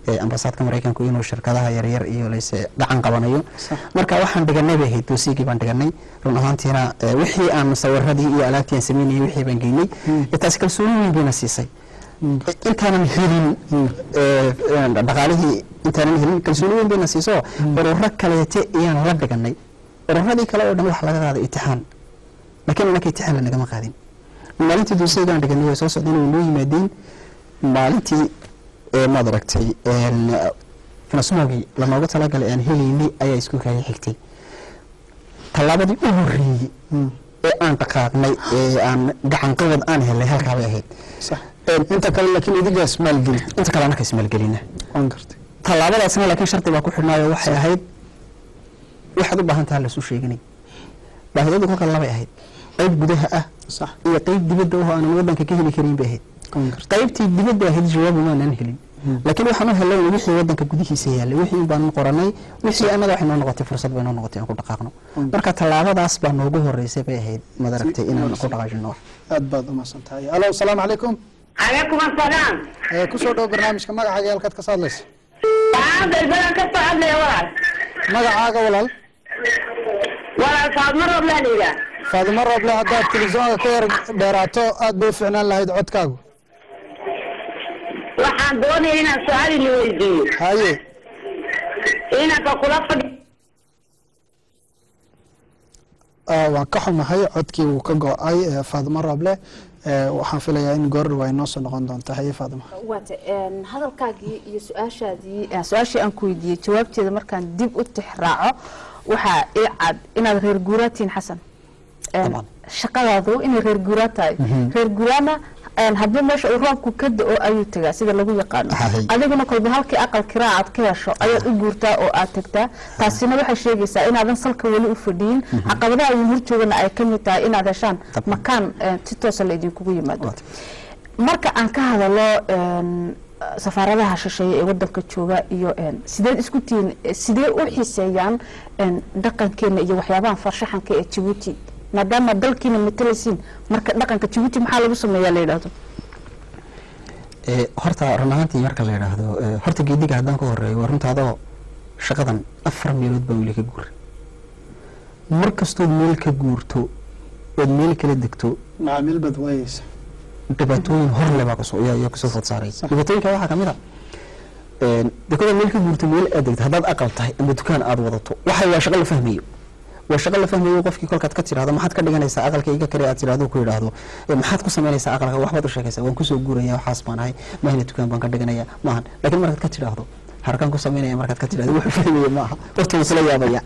ee ambasaadka maraykanku inuu shirkadaha yaryar iyo layse gacan qabanayo Sax. marka waxaan dhiganay bay ahayd doosiigii baan dhiganay run ahaantiina ee, wixii aan sawiradii iyo alaabtii aan sameynayay wixii baan geynay ee, taasi kalsooni weyn bayna siisay intaanan helin ee, ee, dhaqaalihii intaanan helin kalsooni weyn bayna siiso ururo kaleete ayaan la dhiganay ururadii kale oo dhan waxa laga qaaday itixaan laakiin anaka itixaan lanagama qaadin maalintii doosigaan dhiganay way soo socdeen way noo yimaadeen maalintii ee maad aragtay een, finasmogii lanoogu talagalay aan helaynay ayaa isku kaya xigtay tallaabadii u horreeyey ee aan dhaqaaqnay ee aan gacan qabad aan helnay halkaa bay ahayd sax inta kale laakiin idigaas maalgeli inta kale anaka ismaalgelina waan gartay tallaabadaasna laakiin shardi baa ku xidhnaayo waxay ahayd waxaad u baahan taha lasu sheeganay baahidadu kolka labay ahayd qayb gudaha ah sax iyo qayb dibadda oo aanan wadanka ka heli karin bay ahayd waan gartay qaybtii dibadda ahayd jawaabu maanan helin laakiin waxaan u helay wixii wadanka gudihiisa yaalay wixii baan qoranay wixii annaga waxay noo noqotay fursad bay noo noqotay aan ku dhaqaaqno marka tallaabadaas baa noogu horeysay bay ahayd madaragtay inaan ku dhaqaajino wax aad baad umahadsan tahay alo asalaamu calaykum calaykum asalaam ee kusoo dhow barnaamijka magacaaga halkaad ka hadlaysa waxaan dalbadan ka soo hadlaya walaal magacaaga walaal walaal faadma rooblaan iga faadimo rooble haddaad telefisyoonka ka yar dheeraato aad bay u ficnaan lahayd codkaagu waxaan doonaya inaan su-aal ili weydiiyo haye inanka kula fadhi Ah, waan ka xumahay codkii wuu ka go-ay ee faadimo rooble ee, waxaan filayaa in goordhow ay noo soo noqon doonta haye faadimo waata een, hadalkaagii iyo su-aashaadii eh, su-aashii aan ku weydiiyey jawaabteeda markaan dib u tixraaco waxaa ii cad inaad reer guuraa tihiin xasan Een, Dabcan. shaqadaadu inay reer guuraa tahay reer guuraana een, haddii meesha uu roobku ka da-o ayuu tagaa sida lagu yaqaano Ahay. adiguna kolba halkii aqal kiraa aad ka hesho ayaad u guurtaa oo aad tagtaa taasina waxay sheegaysaa inaadan salka weli u fadhiyin caqabadaha idin horjoogana ay ka mid tahay inaad heshaan Dabcan. makaan eh, si toosa la idinkugu yimaado Waata. marka aan ka hadalo een, safaaradaha shisheeye ee wadanka jooga iyo een, sideed isku tihiin eh, sidee u xiiseeyaan een, dhaqankeena iyo waxyaabaha farshaxanka ee jabuuti maadaama dalkiina matalaysiin marka dhaqanka jabuuti maxaa lagu sameeyaa la yidhaahdo Ee, horta run ahaantii marka la yidhaahdo ee, horta geediga haddaan ka horeeyo waa runta adoo shaqadan afar meelood baa weli ka guuray mar kastood meel ka guurto ood meel kala degto macaamiil bad waayeysa dhibaatooyin horle baa kasoo yaa yaa kasoo food saaray dhibaatooyinka waxaa kamid a een, dekada meel ka guurto meel aad degto haddaad aqal tahay ama dukaan aad wadato waxay waa shaqo la fahmayo waa shaqo la fahmayo qofkii kolkaad ka tiraahdo maxaad ka dhiganaysaa aqalka iga kale aad tiraahdo ku yidhaahdo "Ee, maxaad ku samaynaysaa aqalka waxbaad u sheegaysaa waan kusoo guuraya waxaas baan ahay mahina dukaan baan ka dhiganaya maahan laakiin markaad ka tidhaahdo harkaan ku samaynaya markaad ka tidhahdo wuxuu fahmaya maaha horta wuu kula yaabaya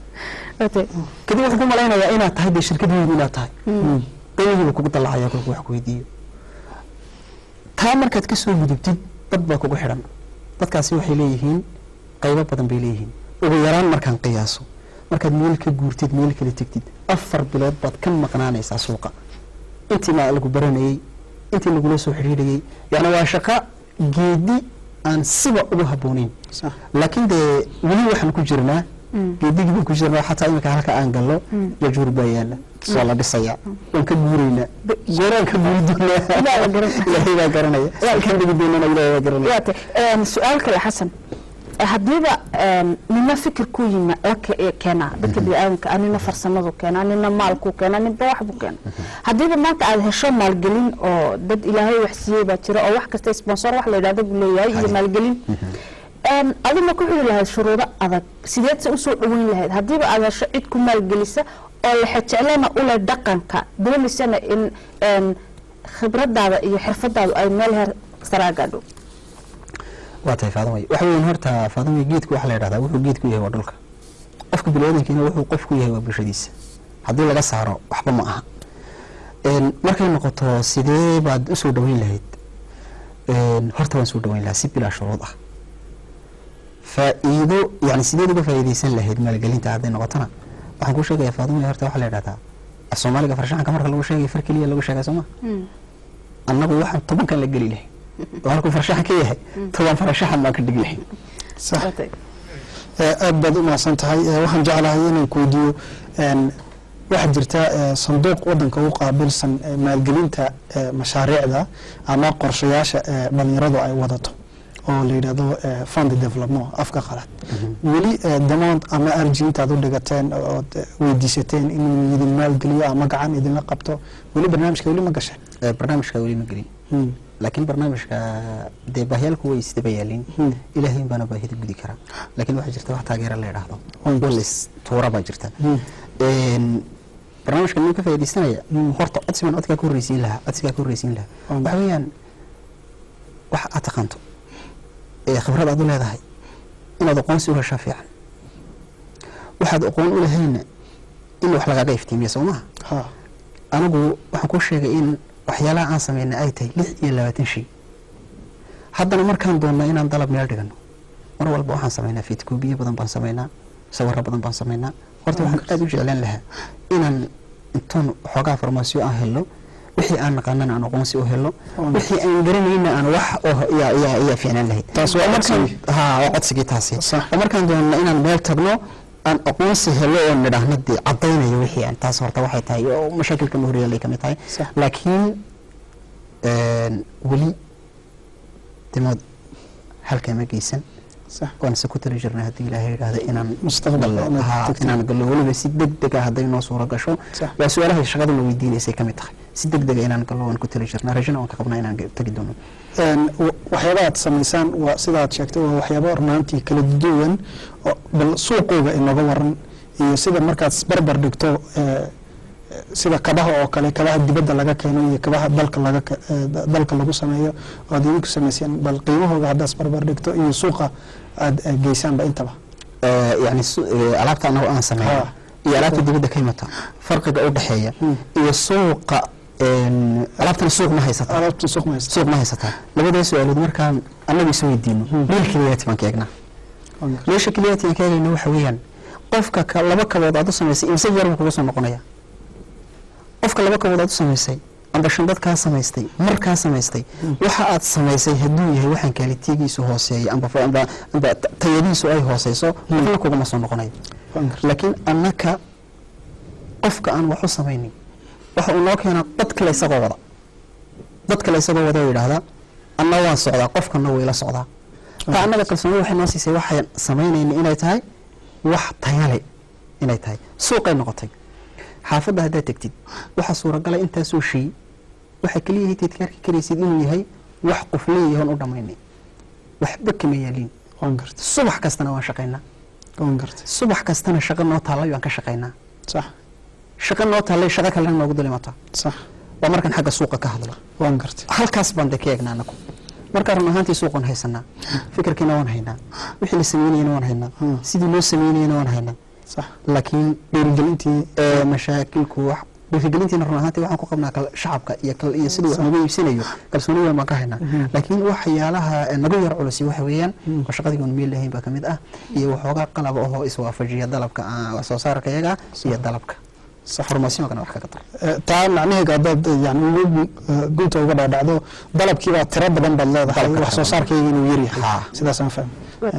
kadib wuxuu ku malaynayaa inaad tahay dee shirkad weyn inaad tahay qiimihiiba kugu dallacaya kolku wax ku weydiiyo taa markaad ka soo gudubtid dad baa kugu xidhan dadkaasi waxay leeyihiin qaybo badan bay leeyihiin ugu yaraan markaan qiyaaso markaad meel ka guurtid meel kala tegtid afar bilood baad ka maqnaanaysaa suuqa intii ma lagu baranayey intii lagula soo xidhiidhayey yacni waa shaqo geedi aan siba ugu habbooneyn sax laakiin dee weli waxaan ku jirnaa geedigii baan ku jirnaa xataa imika halka aan galno jajuur baa yaala waa la dhisayaa waan ka guuraynaa gooraan ka guuri doonaa Ilaahay baa garanaya. ilaahay baa garanaya halkaan dhigi doonana ilaahay baa garanaya waata een, su-aal kale xasan Eh, haddiiba een, nina fikir ku yima la ke- ee keenaa dadka biniaadanka ah nina farsamadu keenaa nina maalku keenaa ninba waxbu keena haddiiba maanta aad hesho maalgelin oo dad ilaahay wax siiyey baa jira oo wax kasta sponsor wax la yidhahdo buu leeyahay iyo maalgelin Een, adina ku xiri lahayd shuruudo adag sideed se usoo dhaweyn lahayd haddiiba aad hesho cid ku maalgelisa oo lexejeclana ule dhaqanka doonaysana in een, khibradaada iyo xirfadaadu ay meel heer saraa gaadho waa tahay faadamay waxa weeyaan horta faadamay geedku waxa la yidhahdaa wuxuu geedku yahay waa dhulka qofka biniaadankiina wuxuu qofku yahay waa bulshadiisa haddii laga saaro waxba ma aha Een, markay noqoto sidee baad usoo dhaweyn lahayd Een, horta waan soo dhaweyn lahaa si bilaa shuruud ah faa'iido yani sideed uga faa'iidaysan lahayd maalgelinta hadday noqotona waxaan kuu sheegayaa faadamay horta waxaa la yidhahdaa af soomaaliga farshaxanka marka lagu sheegay far keliya lagu sheegay sooma annagu waxaan tobankan la geli lahay oo halkuu farshaxan ka yahay toban farshaxan baan ka dhigi lahay sax ee, aad baad u mahadsan tahay ee, waxaan jeclahay inaan ku weydiiyo een, waxaa jirta ee, sanduuq wadanka u qaabilsan ee, maalgelinta ee, mashaariicda ama qorshayaasha ee, dhalinyaradu ay wadato oo la yidhahdo eh, fund development afka qalad weli eh, demand ama arji intaad u dhigateen ood eh, weydiisateen inuu idin maalgeliyo ama gacan idinla qabto weli barnaamijka weli ma gasheen Eh, barnaamijka weli ma gelin Hmm. laakiin barnaamijka dee baahiyaalku way isdaba yaalin Hmm. ilaahay baana baahida gudi karaa laakiin waxaa jirta wax taageera la idhaahdo Hmm. walis tuura baa jirta Hmm. Een, barnaamijka nin ka faaidaysanaya Hmm. horta codsigan codkaa ka horreysiin lahaa codsigaa ka horreysiin lahaa Hmm. waxa weeyaan wax aad taqaanto ee khibrad aad u leedahay inaad aqoonsi u heshaa fiican waxaad aqoon u lahayna in wax lagaaga iftiimiya soo maha ha anigu waxaan kuu sheegay in waxyaalaha aan sameynay ay tahay lix iyo labaatan shay haddana markaan doonna inaan dalab meel dhigano mar walba waxaan sameynaa fiidkoobiye badan baan sameynaa sawirro badan baan sameynaa horta waxaan aada u jeclaan lahaa inaan intoon xoogaa farmaasiyo aan helo wixii aan naqaanana aan aqoonsi u helo wixii aan garanayna aan wax oo yaa yaa yaa fiicnaan lahayd Taas waa Oo markaan codsigii. haa waa codsigii taasi Sax. oo markaan doonna inaan meel tagno aan aqoonsi helo oo nidhaahno dee caddaynayo wixii aan taas horta waxay tahay oo mashaakilka mahoryaallay ka mid tahay Sax. laakiin een, weli dimood halkaa ma geysan sax waan se ku tali jirnay haddii ilaahay yidhaahdo inaan Mustaqbalka gallo. inaad Haa, tagto. inaan gallo weliba si deg dega hadday noo suuro gasho Sax. waa su-aalaha shaqaduna weydiinaysay ka mid tahay si deg dega inaan gallo waan ku tali jirnaa rajana waan ka qabnaa inaan ge- tagi doono Een, wa- waxyaaba aad samaysaan waa sidaad sheegtay waa waxyaaba runaantii kala duwan oo bal suuqooga inooga waran iyo sida markaad isbarbar dhigto eh, sida kabaha oo kale kabaha dibadda laga keeno iyo kabaha dalka laga ke- eh, da- dalka lagu sameeyo oo aad idinku samayseen bal qiimahooga haddaad isbarbar dhigto iyo suuqa aad eh, geysaanba intaba Eh, yacni su- eh, alaabta anagu aan sameeyo Haa. iyo alaabta dibadda ka imata farqiga u dhexeeya iyo suuqa een, alaabtana suuq ma haysata alaabta suuq maysta suuq ma haysataa labadaas su-aalood markaan annagu is weydiino meel keliyaati baan ka eegnaa meesha keliyaati aan ka eegayna waxa weeyaan qofka ka laba kabood aad u samaysay imse jeer buu kuga soo noqonaya qofka laba kabood aad u samaysay amba shandad kaa samaystay mar kaa samaystay waxa aad samaysay hadduu yahay waxaan kaalitigiisu hooseeya amba fa- amba amba ta- tayadiisu ay hooseyso qofna kugama soo noqonayo laakiin annaka qofka aan wax u samaynin waxa uu noo keenaa dad kale isagoo wada dad kale isagoo wada oo yidhaahdaa anna waan socdaa qofkana wayla socdaa taa annaga kalsoonida waxay noo siisay waxaan samaynayna inay tahay wax tayale inay tahay suuqay noqotay xaafadda haddaad tegtid waxaa suuragalay intaasoo shay waxaa keliya hayteed ka arki karaysid inuu yahay wax qof leeyahoon u dhammaynay waxba kama yaaliin waan gartay subax kastana waan shaqaynaa waan gartay subax kastana shaqo noo taallay waan ka shaqaynaa sax shaqo noo taallay shaqo kalena noogu dalimataa sax waa markaan xagga suuqa ka hadlo waan gartay halkaas baan de ka eegnaa anagu markaa run ahaantii suuqan haysanaa fikirkiina waan haynaa wixii la sameynayana waan haynaa Hmm. sidii loo sameynayana waan haynaa sax laakiin dhiirigelintii ee, mashaakilku wax dhiirigelintiina run ahaantii waxaan ku qabnaa kal- shacabka iyo kal- iyo siduu wax nagu iibsanayo kalsooni weyn baan ka haynaa laakiin waxyaalaha ee, nagu yar culusi waxa weeyaan oo shaqadii oon meel lahayn baa ka mid ah iyo waxoogaa qalab ahoo iswaafajiya dalabka ah, wax soo saarka iyaga iyo dalabka farmasiyonkana wax kaga dar Eh, taa macnaheega haddaad eh, yani ugu eh, gunta uga dhaadhacdo dalabkiibaa tiro badan baad leedahay Dalabka wax soo tiro saarkayga inuu yaryahay Haa. sidaasaan fahmay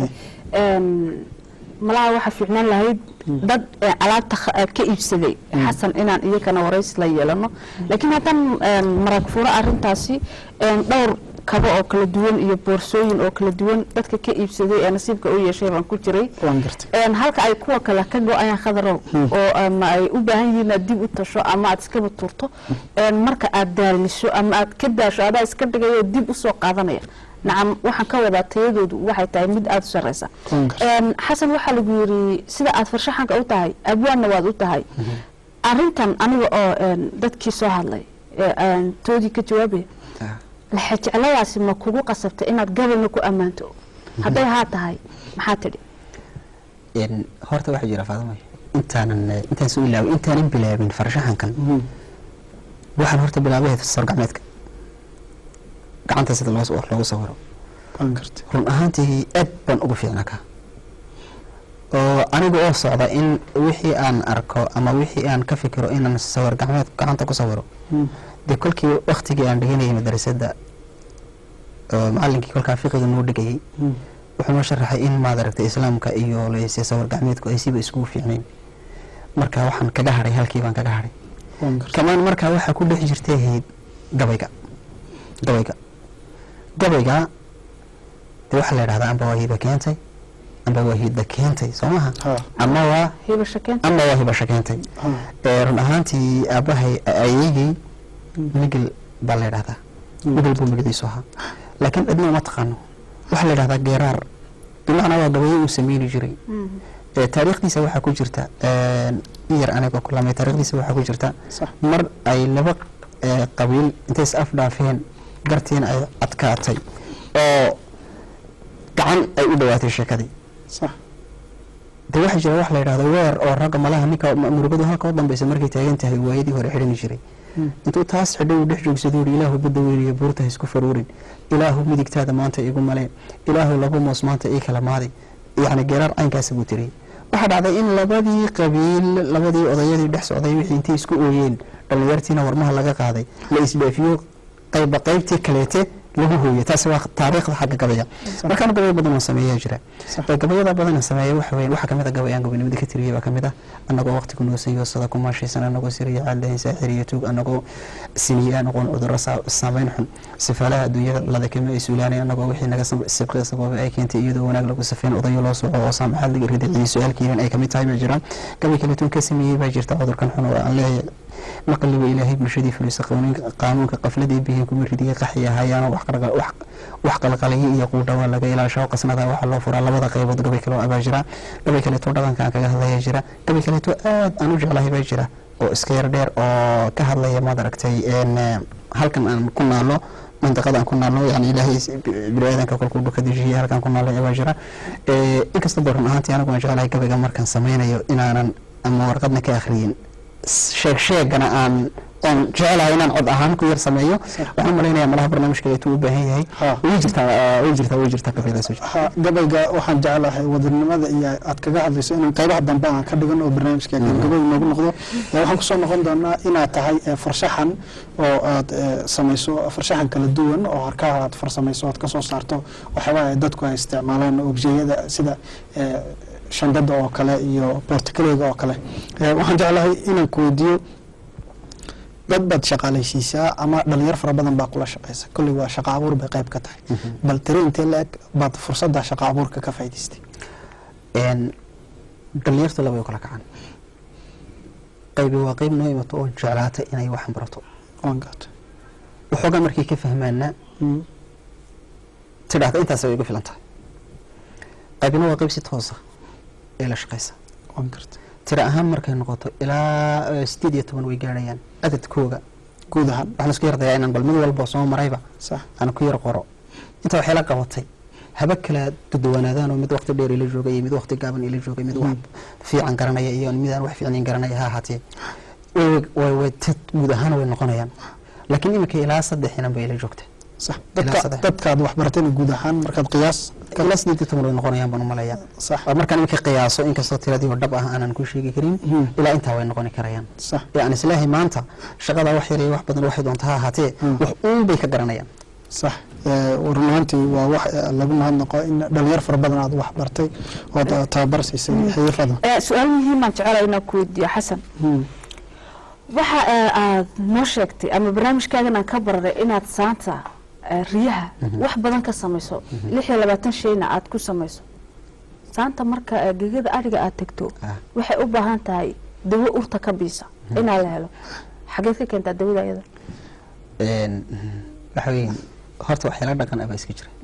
malaha waxaa fiicnaan lahayd dad ee alaabta kha- eh, ka iibsaday xasan inaan iyakana waraysi la yeelano laakiin haddaan een, marag furo arintaasi een, dhowr kabo oo kala duwan iyo boorsooyin oo kala duwan dadka ka iibsaday ee nasiibka u yeeshay baan ku jiray waan gartay een, halka ay kuwa kale ka go-ayaan khadarow oo ama ay u baahan yihiin inaad dib u tasho ama aad iskaba turto een, marka aad daaliso ama aad ka daasho adaa iska dhigayo dib usoo qaadanaya nacam waxaan ka wadaa tayadoodu waxay tahay mid aada u sareysa Waan gartay. Een, xasan waxaa lagu yiri sida aad farshaxanka u tahay abwaanna waad u tahay arintan aniga oo een, dadkii soo hadlay ee aan toodii ka jawaabaya laxajecladaasi ma kugu qasabtay inaad gabalna ku ammaanto hadday haa tahay maxaa tidhi Een, horta waxaa jira faadamay intaanan eh, intaan soo ilaaway intaanan bilaabin farshaxankan waxaan horta bilaabay sawir gacmeedka gacanta sida loo wax loogu sawiro waan gartay run ahaantii aad baan ugu fiicnaa ka oo aniga oo socda in wixii aan arko ama wixii aan ka fikiro inaan sawir gacmeed gacanta ku sawiro dee kolkii waktigii aan dhiganayay madrasadda oo macalinkii kolkaa fiqiga noo dhigayay wuxuu noo sharaxay in maad aragtay islaamka iyo leyse sawir gacmeedku ay siba iskugu fiicnayn marka waxaan kaga hadhay halkii baan kaga hadhay waan gartay kamaan markaa waxaa ku dhex jirtay ahayd gabayga gabayga gabayga dee waxaa la yidhahdaa amba waa hiba keentay amba waa hidda keentay soo maha Ha. ama waa hiba shakeen ama waa hibasho keentay Ha. ee run ahaantii aabahay ayeygay migil baa la yidhahdaa migil buu magiciisu ahaa laakiin cidna uma taqaano waxaa la yidhahdaa geeraar bimacnaa waa gabayo uu sameyni jiray ee taariikhdiisa waxaa ku jirta een, in yar anigoo ku lamay taariikhdiisa waxaa ku jirta sax mar ay laba ee, qabiil intay is afdhaafeen gartiina ay adkaatay oo gacan ay u dhawaatay sheekadii sax de waxaa jira wax la yidhahdo weer oo ragga malaha ninka ma- murugadu halka u dambeysa markay taagan tahay waayadii hore xidhani jiray intuu taas xidhay uu dhex joogsado uri ilaahu badda weyniyo buurta ha isku faruurin ilaahu midigtaada maanta igu maleen ilaahu laba moos maanta ii kala maaday yacni geeraar caynkaasa buu tiriyey waxaa dhacday in labadii qabiil labadii odayadii dhex socday wixii intay isku ooyeen dhallinyartiina warmaha laga qaaday la isdhaafiyo qayba qaybtii kaleete lagu hooyo taasi waa taariikhda xagga gabaya markaan gabayo badan oo sameeyaa jira Sax. ee gabayada badan sameeya waxa weeye waxaa kamid a gabayaan gabaynimada ka tiriyay baa kamid ah annagoo waqtigu noosan yoosada ku maashaysan annagoo siriya caadayn saaxir iyo tuug annagoo siniya noqon cudurro saa- saameyn xun sifaalaha adduunyada ladakama ay suulaanay annagoo wixii naga sab- sibqi sababay ay keentay iyadoo wanaag lagu safeyn odayo loo soco oo saamaxaad laga ridiciyay su-aalkiinan ay kamid tahay baa jira gabay kaleetoon ka sameeyey baa jirta cudurkan xun oo aan leeyahay maqliba ilaahay bulshadii fulisa qaanuunka qaanuunka qafladii bihiin kuma ridigay qaxi ahayaano wax qarqa- wax wax qalqaliyo iyo quudhawa laga ilaasho qasnada waxaa loo furaa labada qaybood gabay kale oo abaa jira gabay kaleeto dhaqanka aan kaga hadlaya jira gabay kaleeto aad aan u jeclahay baa jira oo iska yar dheer oo ka hadlaya maad aragtay een, eh, halkan aan ku naalo mandiqada aan ku naalno yani ilaahay is- bi- biniaadanka kolkuu dhuka dejiyay halkaan ku naalay abaa jira Eh, inkasta ba run ahaantii anigu aan jeclahay gabayga markaan sameynayo inaanan ama warqadna ka akhriyin sheeg sheegana aan oon jecelahay inaan cod ahaan ku yar sameeyo waxaan malaynayaa malaha barnaamijka eetuu u baahan yahay Ha. way jirtaa way jirtaa way jirtaa gabaydaas way jirtaa ha gabayga waxaan jeclahay wadanimada iyo aad kaga hadlayso inaan qaybaha dambe aan ka dhigan oo barnaamijka gabagabay noogu noqdo ee waxaan kusoo noqon doonaa inaad tahay ee, farshaxan oo aad ee, samayso farshaxan kala duwan oo harkaha aad farsamayso aad kasoo saarto waxyaabaha ay dadku ay isticmaalaan objeyada sida ee, shandada oo kale iyo boortikaleyga oo kale Ee, waxaan jeclahay inaan ku weydiiyo dad baad shaqaalaysiisaa ama dhalinyar fara badan baa kula shaqaysa kolley waa shaqa abuur bay qayb ka tahay bal tiri intee la-eg baad fursadda shaqa abuurka ka faa'idaystay een dhalinyartu laba way kala kacaan qaybi waa qayb noo imato oo jeclaata inay waxan barato waan gaata waxoogaa markay ka fahmaana Mm, tidhaahda intaas way igu filan tahay qaybina waa qayb si toosa ee la shaqaysa waan garta tira ahaan markay noqoto ilaa eh, sideed iyo toban way gaarhayaan cadadkooga guud ahaan waxaan isku yardayaa inaan bal mid walba soo marayba sax aan ku yar qoro inta waxay la qabatay haba kala duduwanaadaan oo mid waqti dheer ila joogay iyo mid waqti gaaban ila joogay mid wax fiican garanaya iyo mid aan wax fiicnayn garanaya ha ahaatee way way way tad guud ahaan way noqonayaan laakiin iminka ilaa saddex inan bay ila joogta sax Ilaa dadka saddex. dadkaad wax baratayna guud ahaan markaad qiyaas ilaa sideed iyo toban way noqonayaan baan umalayaa sax oo markaan iminka qiyaaso inkastoo tiradii oo dhab ah aanan ku sheegi karin Mhm. ilaa intaa way noqoni karayaan sax yani islaahay maanta shaqada wax yar iyo wax badan waxay doonta ha ahaatee Mm. wax uun bay ka garanayaan sax ee, run ahaantii waa wax ee, lagu mahadnaqo in dhalinyar fara badan aad wax bartay ood eh, tababar siisay xirfada Eh, su-aal muhiimaan jecelahay inaan ku weydiiyo xasan Mm, waxa eh, aad noo sheegtay ama barnaamijkaagan aan ka bararay inaad saanta eh, riyaha wax badan ka samayso lix iyo labaatan shayna aad ku samayso saanta marka eh, gegada adhiga aad tegto Ah. waxay u baahan tahay dawo urta ka biisa inaa la helo xageed ka keentaa dawada iyada Een, waxa weeye horta waxyaala dhaqan ah baa iska jira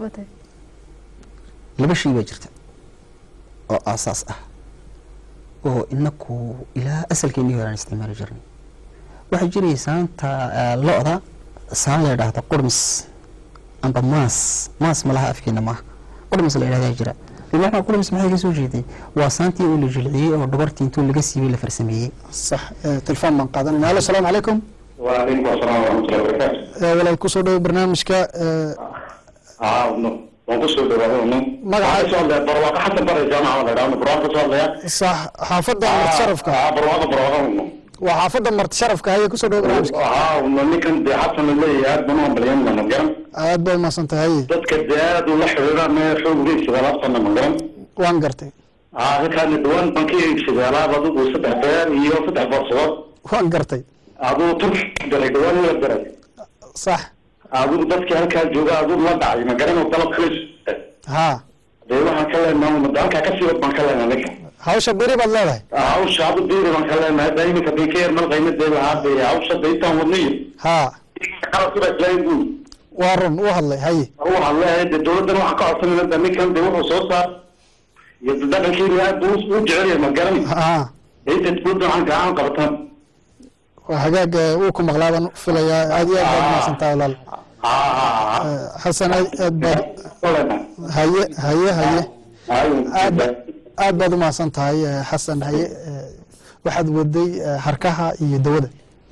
laba shay baa jirta oo aasaas ah oo inaku ilaa asalkeennii hore aan isticmaali jirnay waxaa jiraya saanta ah, lo-da saan la yidhaahdo qurmis amba maas maas malaha afkeena maaha qurmis la yidhahdaa jira bimacnaa qurmis maxay ka soo jeeday waa saantii oo la jilciyey oo dhabartii intuu laga siibay la farsameeyey sax ee, telefoon baan qaadanayna alo asalaamu calaykum وعليكم السلام ورحمة الله وبركاته. Ee, walaal kusoo dhawo barnaamijka ee, اه ونو ونقص له هذا ونو. مقعد. سؤال ده برواقة حسب برا الجامعة ولا لا برواقة سؤال ده. sax xaafadda marti sharafka اه برواقة برواقة ونو. waa xaafadda marti sharafka haya kusoo dhawo barnaamijka اه ونو نكن ده حسن اللي ياد بنو بليان من مجرم. aad baa umahadsan tahay haye ضد كداد ولا حريرة ما يحوق لي سبالات صنع مجرم. waan gartay اه كان الدوان بنكي سبالات بدو وسبع بير يو فتح فرصات. waan gartay ادو ترك دري دوان ولا دري. sax ادو ضد كان كان جوجا ادو لا داعي مجرم وطلب خلص. ha dee waxaan ka leenahay umada halkaa kasii wad baan ka leenahay ninka hawsha beri baad leedahay hawsha hada diiri baan ka leenahay hadda iminka bay ka yarmal qaymadee lahaa dee hawsha da intaan wadnayo ha qalabkibaa islaahin buy waa run u hadlay haye waxaan leeyahay dee dawladdan waxaan ka codsanayna da ninkan dee wuxuu soo saar iyo dhaqankeena aad buu u jecel yahay ma garan ha inta dawladdan waxaan gacan qabatan waa hagaag eh, wuu ku maqlaa baan filayaa aad iyo aad baad mahadsantahay walaal Eh, xasan aad aad baad haye haye haye aad aad baad u mahadsan tahay eh, xasan haye eh, waxaad waday eh, harkaha iyo dawada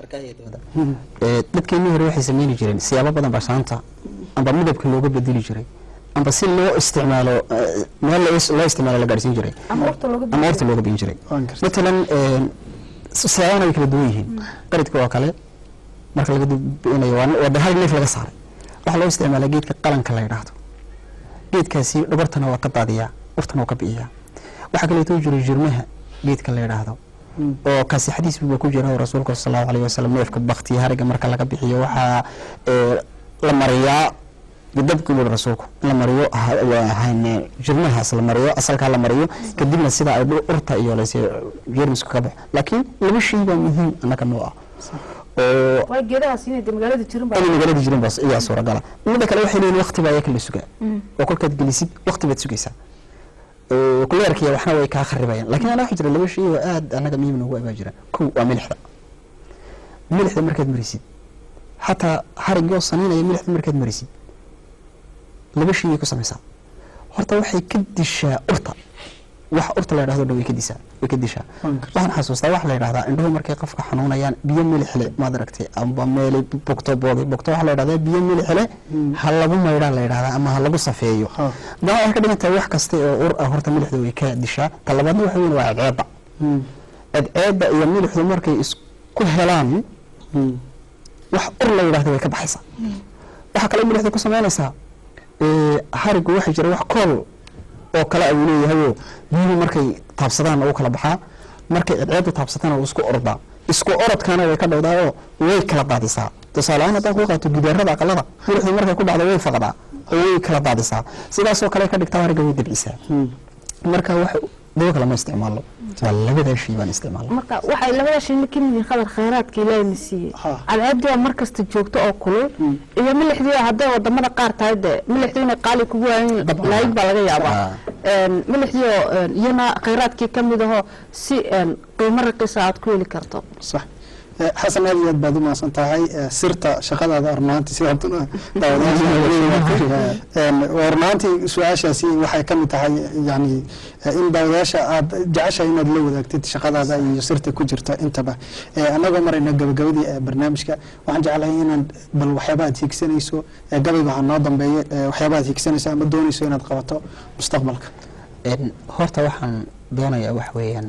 Ee, dadkeenii hore waxay sameyni jireen siyaabo badan baa saanta amba midabka looga bedeli jiray amba si loo isticmaalo ee, meel loo- loo isticmaalo la gaadhsiin jiray ama waqti looga ama horta looga biin jiray Waan gartay. matalan ee, si- siyaabahana way kala duwan yihiin qaridka oo kale marka laga binayo waa waa hal neef laga saaray waxaa loo isticmaalaa geedka qalanka la yidhaahdo geedkaasi dhabartana waa ka daadiyaa uftana waa ka bi'iyaa waxaa kaleeto jira jirmaha geedka la yidhaahdo oo kaasi xadiis buu ku jira oo rasuulka sal allahu alayhi wasalam neefka baktiya hariga marka laga bixiyo waxaa ee, la mariyaa bidabkii buu rasuulku in la mariyo ha- waa hayne jirmahaas la mariyo asalkaa la mariyo kadibna sida ay dhul urta iyo lase jeermisku ka baxo laakiin laba shay baa muhiim annaga noo ah oo waa geedahaas inay dee magaalada jirin baa inay magaalada jirin baa iyaa suuragala midda kale waxay leeyihin waqti baa iyaga la sugaa oo kolkaad gelisid waqti baad sugaysaa oo kuleerkiya waxna way kaa kharibayaan laakiin anaa waxaa jira laba shay oo aad annaga muhiim noogu abaa jira kow waa milixda milixda markaad marisid xataa harigoo saniinaya milixda markaad marisid laba shay ay ku samaysaa horta waxay ka dishaa urta wax urta la yidhahdo dhan way ka disaa way ka dishaa waxaan xasuustaa waxa la yidhahdaa indhuhu markay qofka xanuunayaan biyo milixle maad aragtay amba meelay bogto boogay bogto waxaa la yidhahdaa biyo milixle ha lagu maydhaa la yidhahdaa ama ha lagu safeeyo Ha. daa waxay ka dhigan tahay wax kasta oo ur ah horta milixda way ka dishaa ta labaadna waxa weyn waa cadceedda cadceedda iyo milixdu markay isku helaan wax ur la yidhahdo way ka baxaysaa waxaa kale milixda ku samaynaysaa ee, harigu waxaa jira wax kool oo kale ayuu leeyahayoo biyuhu markay taabsadaan u kala baxaa markay cadceeddu taabsatana uu isku ordaa isku orodkana way ka dhowdaa oo way kala daadisaa tusaaleahaan haddaan ku qaato gidaarada aqalada milixdu markay ku dhacdo way faqdaa oo way kala daadisaa sidaasoo kale ka dhigtaa hariga way dabcisaa marka wax dawo kale ma isticmaalo waa labadaa shay baan isticmaalo marka waxay labada shayna ka mid yihiin qadar khayraadka ilaahay na siiyey Ha. cadceeddii oo mar kasta joogto oo kulul iyo milixdii oo hadday wadamada qaar tahay dee milixdii inay qaali kugu waayin laayig baa laga yaabaa Ha. Een, milixdii oo een, iyana khayraadkii ka mid ahoo si een, qiimo raqiisa aad ku heli karto sax Eh, xasan aad iyo aad baad u mahadsan tahay Eh, sirta shaqadaada runaantii sidaad u- daawadayaasha waa runaantii su-aashaasi waxay ka mid tahay yani eh, in daawadayaasha aad jeceshahay inaad la wadaagtid shaqadaada iyo sirta ku jirta intaba Eh, annagoo marayna gabagabadii ee barnaamijka waxaan jeclahay inaad bal waxyaaba aad hiigsanayso eh, gabayga ha noo dambeeyo eh, waxyaaba aad hiigsanayso ama doonayso inaad qabato mustaqbalka Een, horta waxaan doonayaa wax weeyaan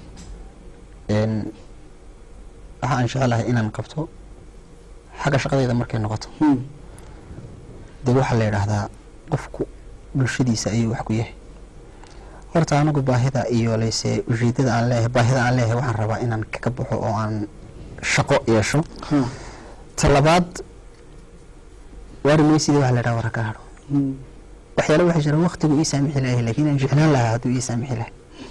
een, waxa aan jecelahay inaan qabto xagga shaqadayda markay noqoto Hmm. dee waxaa la yidhaahdaa qofku bulshadiisa ayuu wax ku yahay horta anigu baahida iyo leyse ujeedada aan leeyahay baahida aan leeyahay waxaan rabaa inaan kaga baxo oo aan shaqo yeesho Ha. ta labaad waari maysidii waxa la yidhaha waraka hadho Hmm. waxyaale waxaa jira waqtigu ii saamixi lahay laakiin aan jeclaan lahaa hadduu ii saamixi lahay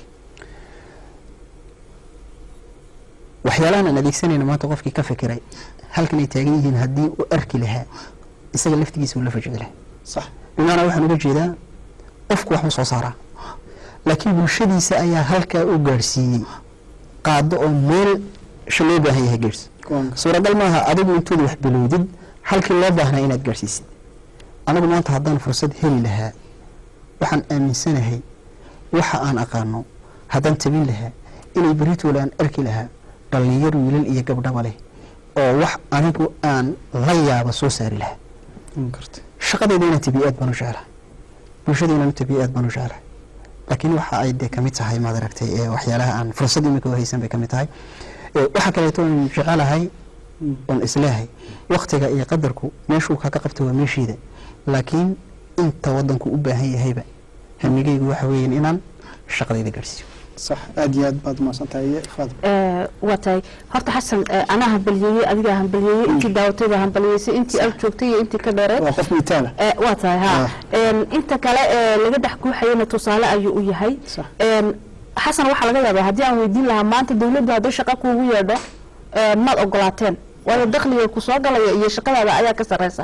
waxyaalahan aan adeegsanayna maanta qofkii ka fikiray halkan ay taagan yihiin haddii uu arki lahaa isaga laftigiisa uu la fajidi lahaa sax bimacnaa waxaan uga jeedaa qofku waxbuu soo saaraa laakiin bulshadiisa ayaa halkaa u gaadhsiiyey qaado oo meel sha loo baahan yahay gaadhsi Kuwan- suuragal maaha adigu intuuda wax bilowdid halkii loo baahnaa inaad gaadhsiisid anigu maanta haddaan fursad heli lahaa waxaan aaminsanahay waxa aan aqaano haddaan tabin lahaa inay beritoole aan arki lahaa dhallinyar wiilal iyo gabdhaba leh oo wax anigu aan la yaaba soo saari lahaa Hmm, gartay. shaqadayda inaan tabiyo aad baan u jeclahay bulshada inaan u tabiyo aad baan u jeclahay laakiin waxa ay dee kamid tahay maad aragtay ee waxyaalaha aan fursad imika haysan bay kamid tahay Ee, waxa kaleeto aan jecelahay oon isleehay waktiga iyo qadarku meeshuu kaga qabta waa meeshiida laakiin inta wadanku u baahan yahayba hamigaygu waxa weeyaan inaan shaqadayda gaadhsiiyo sax aad iyo aad baad umahadsan tahay faadil Ee, waa tahay horta xasan ee, anaa hambaliyeeyey adigaa hambaliyeeyey intii daawatay baa hambaliyeysay intii ag joogtay iyo intii ka dheereed waa qof mitaala Ee, waa tahay ha Ah. Een, inta kale ee laga dhex guuxayana tusaale ayuu u yahay Sax. Een, xasan waxaa laga yaabaa haddii aan weydiin lahaa maanta dawladdu hadday shaqo kuugu yeedho ee, maad ogolaateen waayo dakhliga ku soo galaya iyo shaqadaada ayaa ka sareysa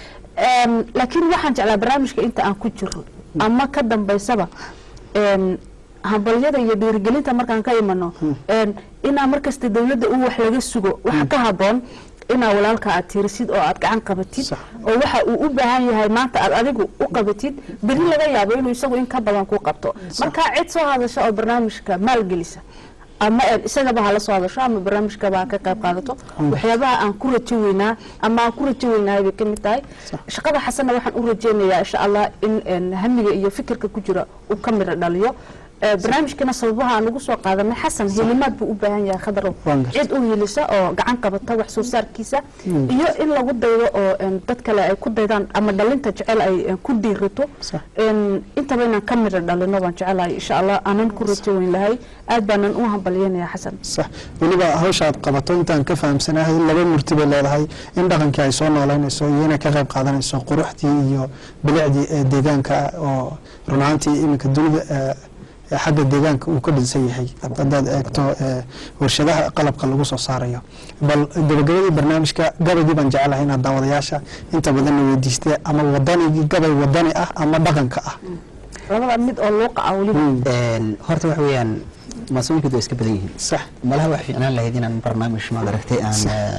Een, laakiin waxaan jeclaa barnaamijka inta aan ku jiro ama ka dambaysaba een, hambalyada iyo dhiirigelinta markaan ka imano een, inaa markasta dawladda u wax laga sugo waxa ka haboon inaa walaalka aad tiirisid oo aad gacan qabatid Sax. oo waxa uu u baahan yahay maanta aad adigu u qabatid beri laga yaabo inuu isagu in ka badan ku qabto marka cid soo hadasha oo barnaamijka maalgelisa ama een isagaba hala soo hadasho ama barnaamijkaba ha ka qayb qaadato waxyaabaha aan ku rajo weynaa ama aan ku rajo weynahay bay ka mid tahay shaqada xasanna waxaan u rajeynayaa insha allah in een, hamiga iyo fikirka ku jira uu ka midho dhaliyo Ee, barnaamijkana sababaha aan ugu soo qaadanay xasan helimaad buu u baahan yahay khadarow Waan gartay. cid u helisa oo gacan qabata wax soo saarkiisa iyo in lagu daydo oo een, dad kale ay ku daydaan ama dhalinta jecel ay een, ku dhiirato Sax. een, intaba inaan ka midho dhalino waan jecelahay insha allah aanan ku rajo weyn lahay aad baanan u hambalyanaya xasan sax weliba hawsha aad qabato intaan ka fahamsanahay laba murti bay leedahay in dhaqankii ay soo nooleynayso iyo inay ka qayb qaadanayso quruxdii iyo bilicdii ee deegaanka oo run ahaantii iminka dunida ee, ee xagga deegaanka uu ka dhinsan yahay haddaad eegto ee, warshadaha qalabka lagu soo saarayo bal gabagabadii barnaamijka gabaygii baan jecelahay inaad daawadayaasha inta badanna weydiistee ama wadanigii gabay wadani ah ama dhaqanka ah labada mid oo luuqa ah weliba Een, horta waxa weeyaan maasooyinkoodu way iska badan yihiin sax malaha wax fiicnaan lahayd inaan barnaamij maad aragtay aan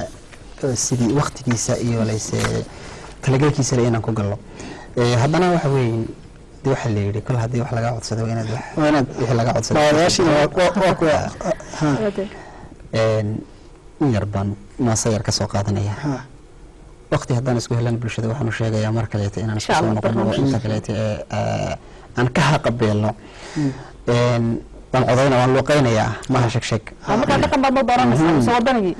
eh, sidii waktigiisa iyo layse talagelkiisa le inaan ku galno Eh, haddana waxa weeye de waxaa la yidhi kol haddii wax laga codsado waa inaad wax waa inaad wixii laga codsado daawadayaashiina waa waa- waa kuwa ha Een, in yar baan maase yar ka soo qaadanaya ha waqti haddaan isku helan bulshada waxaanu sheegayaa mar kaleeta inaan Insha isku soo Allah, noqono oo barnaamij. inta kaleeta ee eh, aan ka haqabeelno Een, waan codayna waan luuqeynayaa maha sheg sheg Waa markaa dhaqan baad ma baranaysaa mise wadanigii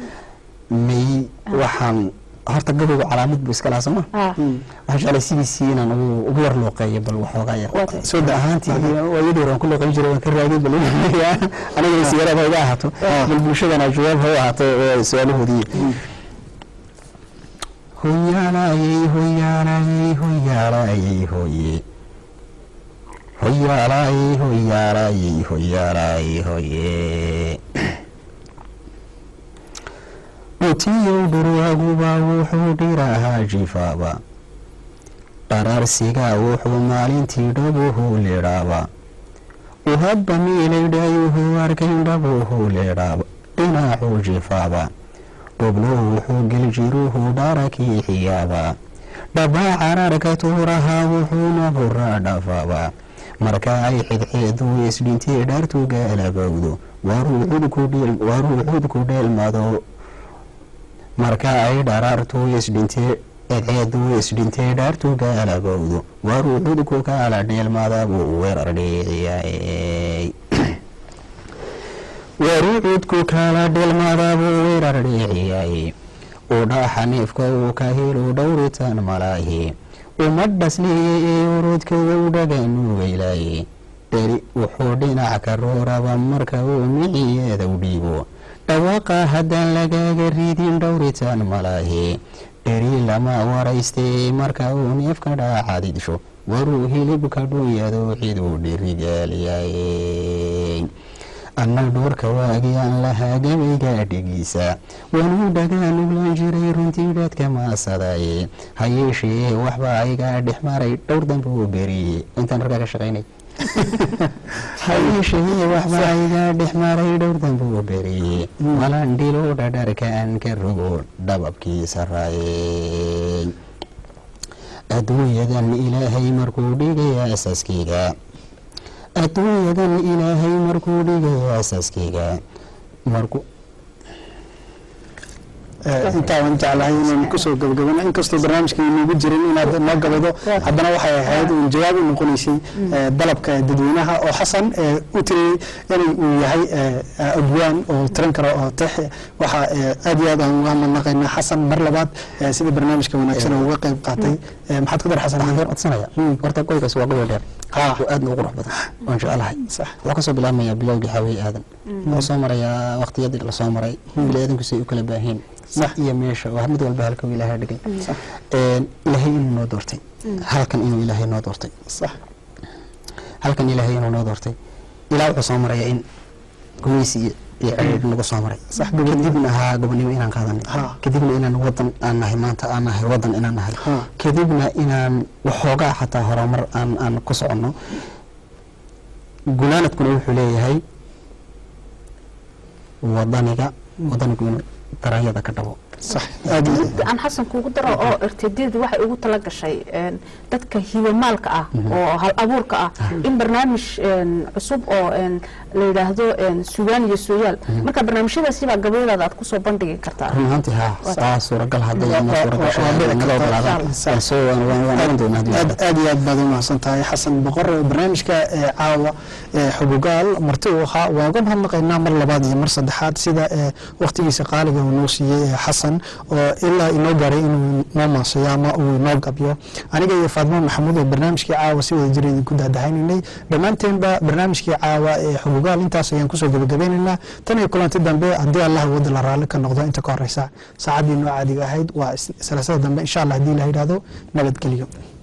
may waxaan horta gabowga calaamad buu iska lahaa sooma Ah, waxaan jeclay c b c inaan ugu ugu yar luuqeeyo bal waxoogaa yar Waa tahay. soo da ahaantii waayadii hore aan ku luuqeyn jiray waan ka raagay bal aniga sigareed ha iga ahaato bal bulshadana jawaab ha u ahaato ee su-aalahoodii hoyaalayey hoyaalayey hoyaalayey hoye hoyaalayey hoyaalayey hoyaalayey hoye utiyow dhurwaaguba wuxuu dhirahaa jifaaba dharaarsigaa wuxuu maalintii dhabuhu leedhaaba uhadba miilaydhayuhu arkayn dhabuhu leedhaaba dhinacuu jifaaba dhublow wuxuu geljiruhu dharakii xiyaaba dhabaa cararka tuurahaa wuxuuna buraa dhafaaba marka ay xidxeedu isdhintee dhaartuga alabowdo waaruu cudku dheelmado marka ay dharaartu isdhintee edceedu isdhintee dhaartuga alabowdo waaruu cudku ka ala dheelmada buu weerar dheeciyay waaruu cudku kala dheelmada buu weerar dheeciyay udha xaniifka uu ka helo dhowritaan malaahi uma dhasliye ee urudka uu dhaganuugaylaye dheri wuxuu dhinac ka rooraba marka uu miciyeeda u dhiibo dhawaaqa haddaan lagaaga ridin dhowritaan malaahi dheri lama waraystee marka uu neefka dhaacadidsho waruu hilibka dhunyado ciduu dhirigaaliyay anna dhoorka waagiyaan lahaa gabayga dhigiisa wanuu dhagaan uglan jiray runtii dhaadka maasadaye ha yeeshee waxba ayga dhex maray dhowr dambe uu beriyey intaan raggaa ka shaqaynay ha yeeshee waxba ayga dhex maray dhowr dambe uu beriyey malandhilo dhadharkaan ka rogo dhababkii saraaye adduunyadan ilaahay markuu dhigaya asaaskeyga adduunyadan ilaahay markuu dhigaya asaaskeyga markuu Eh, intaa waan jeclahay inaan kusoo gabagabano inkastoo barnaamijka inoogu jirin inaad noo gabado haddana waxay ahayd uun jawaab u noqonaysay eh, dalabka dadweynaha oo xasan eh, u tiriyey inay uu yahay eh, abwaan oo tiran karo oo tex waxa eh, aad iyo aad aan uga mahadnaqaynaa xasan mar labaad eh, sida barnaamijka wanaagsan oo uga qayb qaatay Eh, maxaad ku dar xasan waxaan yar codsanaya horta goygaas waa goyo dheer Ha. oo aadna u qurux badan waan jecelahay sax wuxuu kasoo bilaabmayaa bilowgii xawey aadan wuxuu soo marayaa waqtiyadii lasoo maray biniaadanku say u kala baahiin Sax. iyo meesha waa mid walba halka uu ilaahay dhigay Een, ilaahay inuu noo doortay halkan inuu ilaahay noo doortay sax halkan ilaahay inuu noo doortay ilaa wuxuu soo maraya in gumeysi iyo iyo ciriir nagu soo maray Sax, gobonimo. kadibna ahaa gobonimo inaan qaadanay Ha. kadibna inaan wadan aan nahay maanta aan nahay wadan inaan nahay Ha. kadibna inaan waxoogaa xataa horumar aan aan ku soconno gunaanadkuna wuxuu leeyahay wadaniga wadanigu inuu daranyada ka dhabo sax aad iyo mid aan xasan kuugu daro oo irtideedu waxay ugu tala gashay een, dadka hibamaalka ah oo hal abuurka ah in barnaamij een, cusub oo een, la yidhaahdo een, sugaan iyo sooyaal marka barnaamijyadaasi baa gabayadaada aad kusoo bandhigi kartaa run ahaantii haa saa suuragal hadday ama Waa- suuragasha waa- waa dhici naga kartaa. ogolaadaan Sax. waan soo waan waan waan oran doonaa haddii aad la aad iyo aad baad u mahadsan tahay xasan boqor barnaamijka ee caawa ee xugugaal marti uu ahaa waa uga mahadnaqaynaa mar labaad iyo mar saddexaad sida ee waqtigiisa qaaliga uu noo siiyey ee xasan oo ilaa inoo gaaray inuu noo maasayo ama uu inoo gabyo aniga iyo faadmo maxamuud ee barnaamijkii caawa si wada jira idinku daadahaynanay dhammaanteenba barnaamijkii caawa ee xugugaal intaas ayaan kusoo gabagabeynaynaa tan iyo kulanti dambe haddii allah wada la raalli ka noqdo inta ka horeysa saacaddii noo caadiga ahayd waa is- salaasada dambe insha allah haddii la yidhaahdo nabadgelyo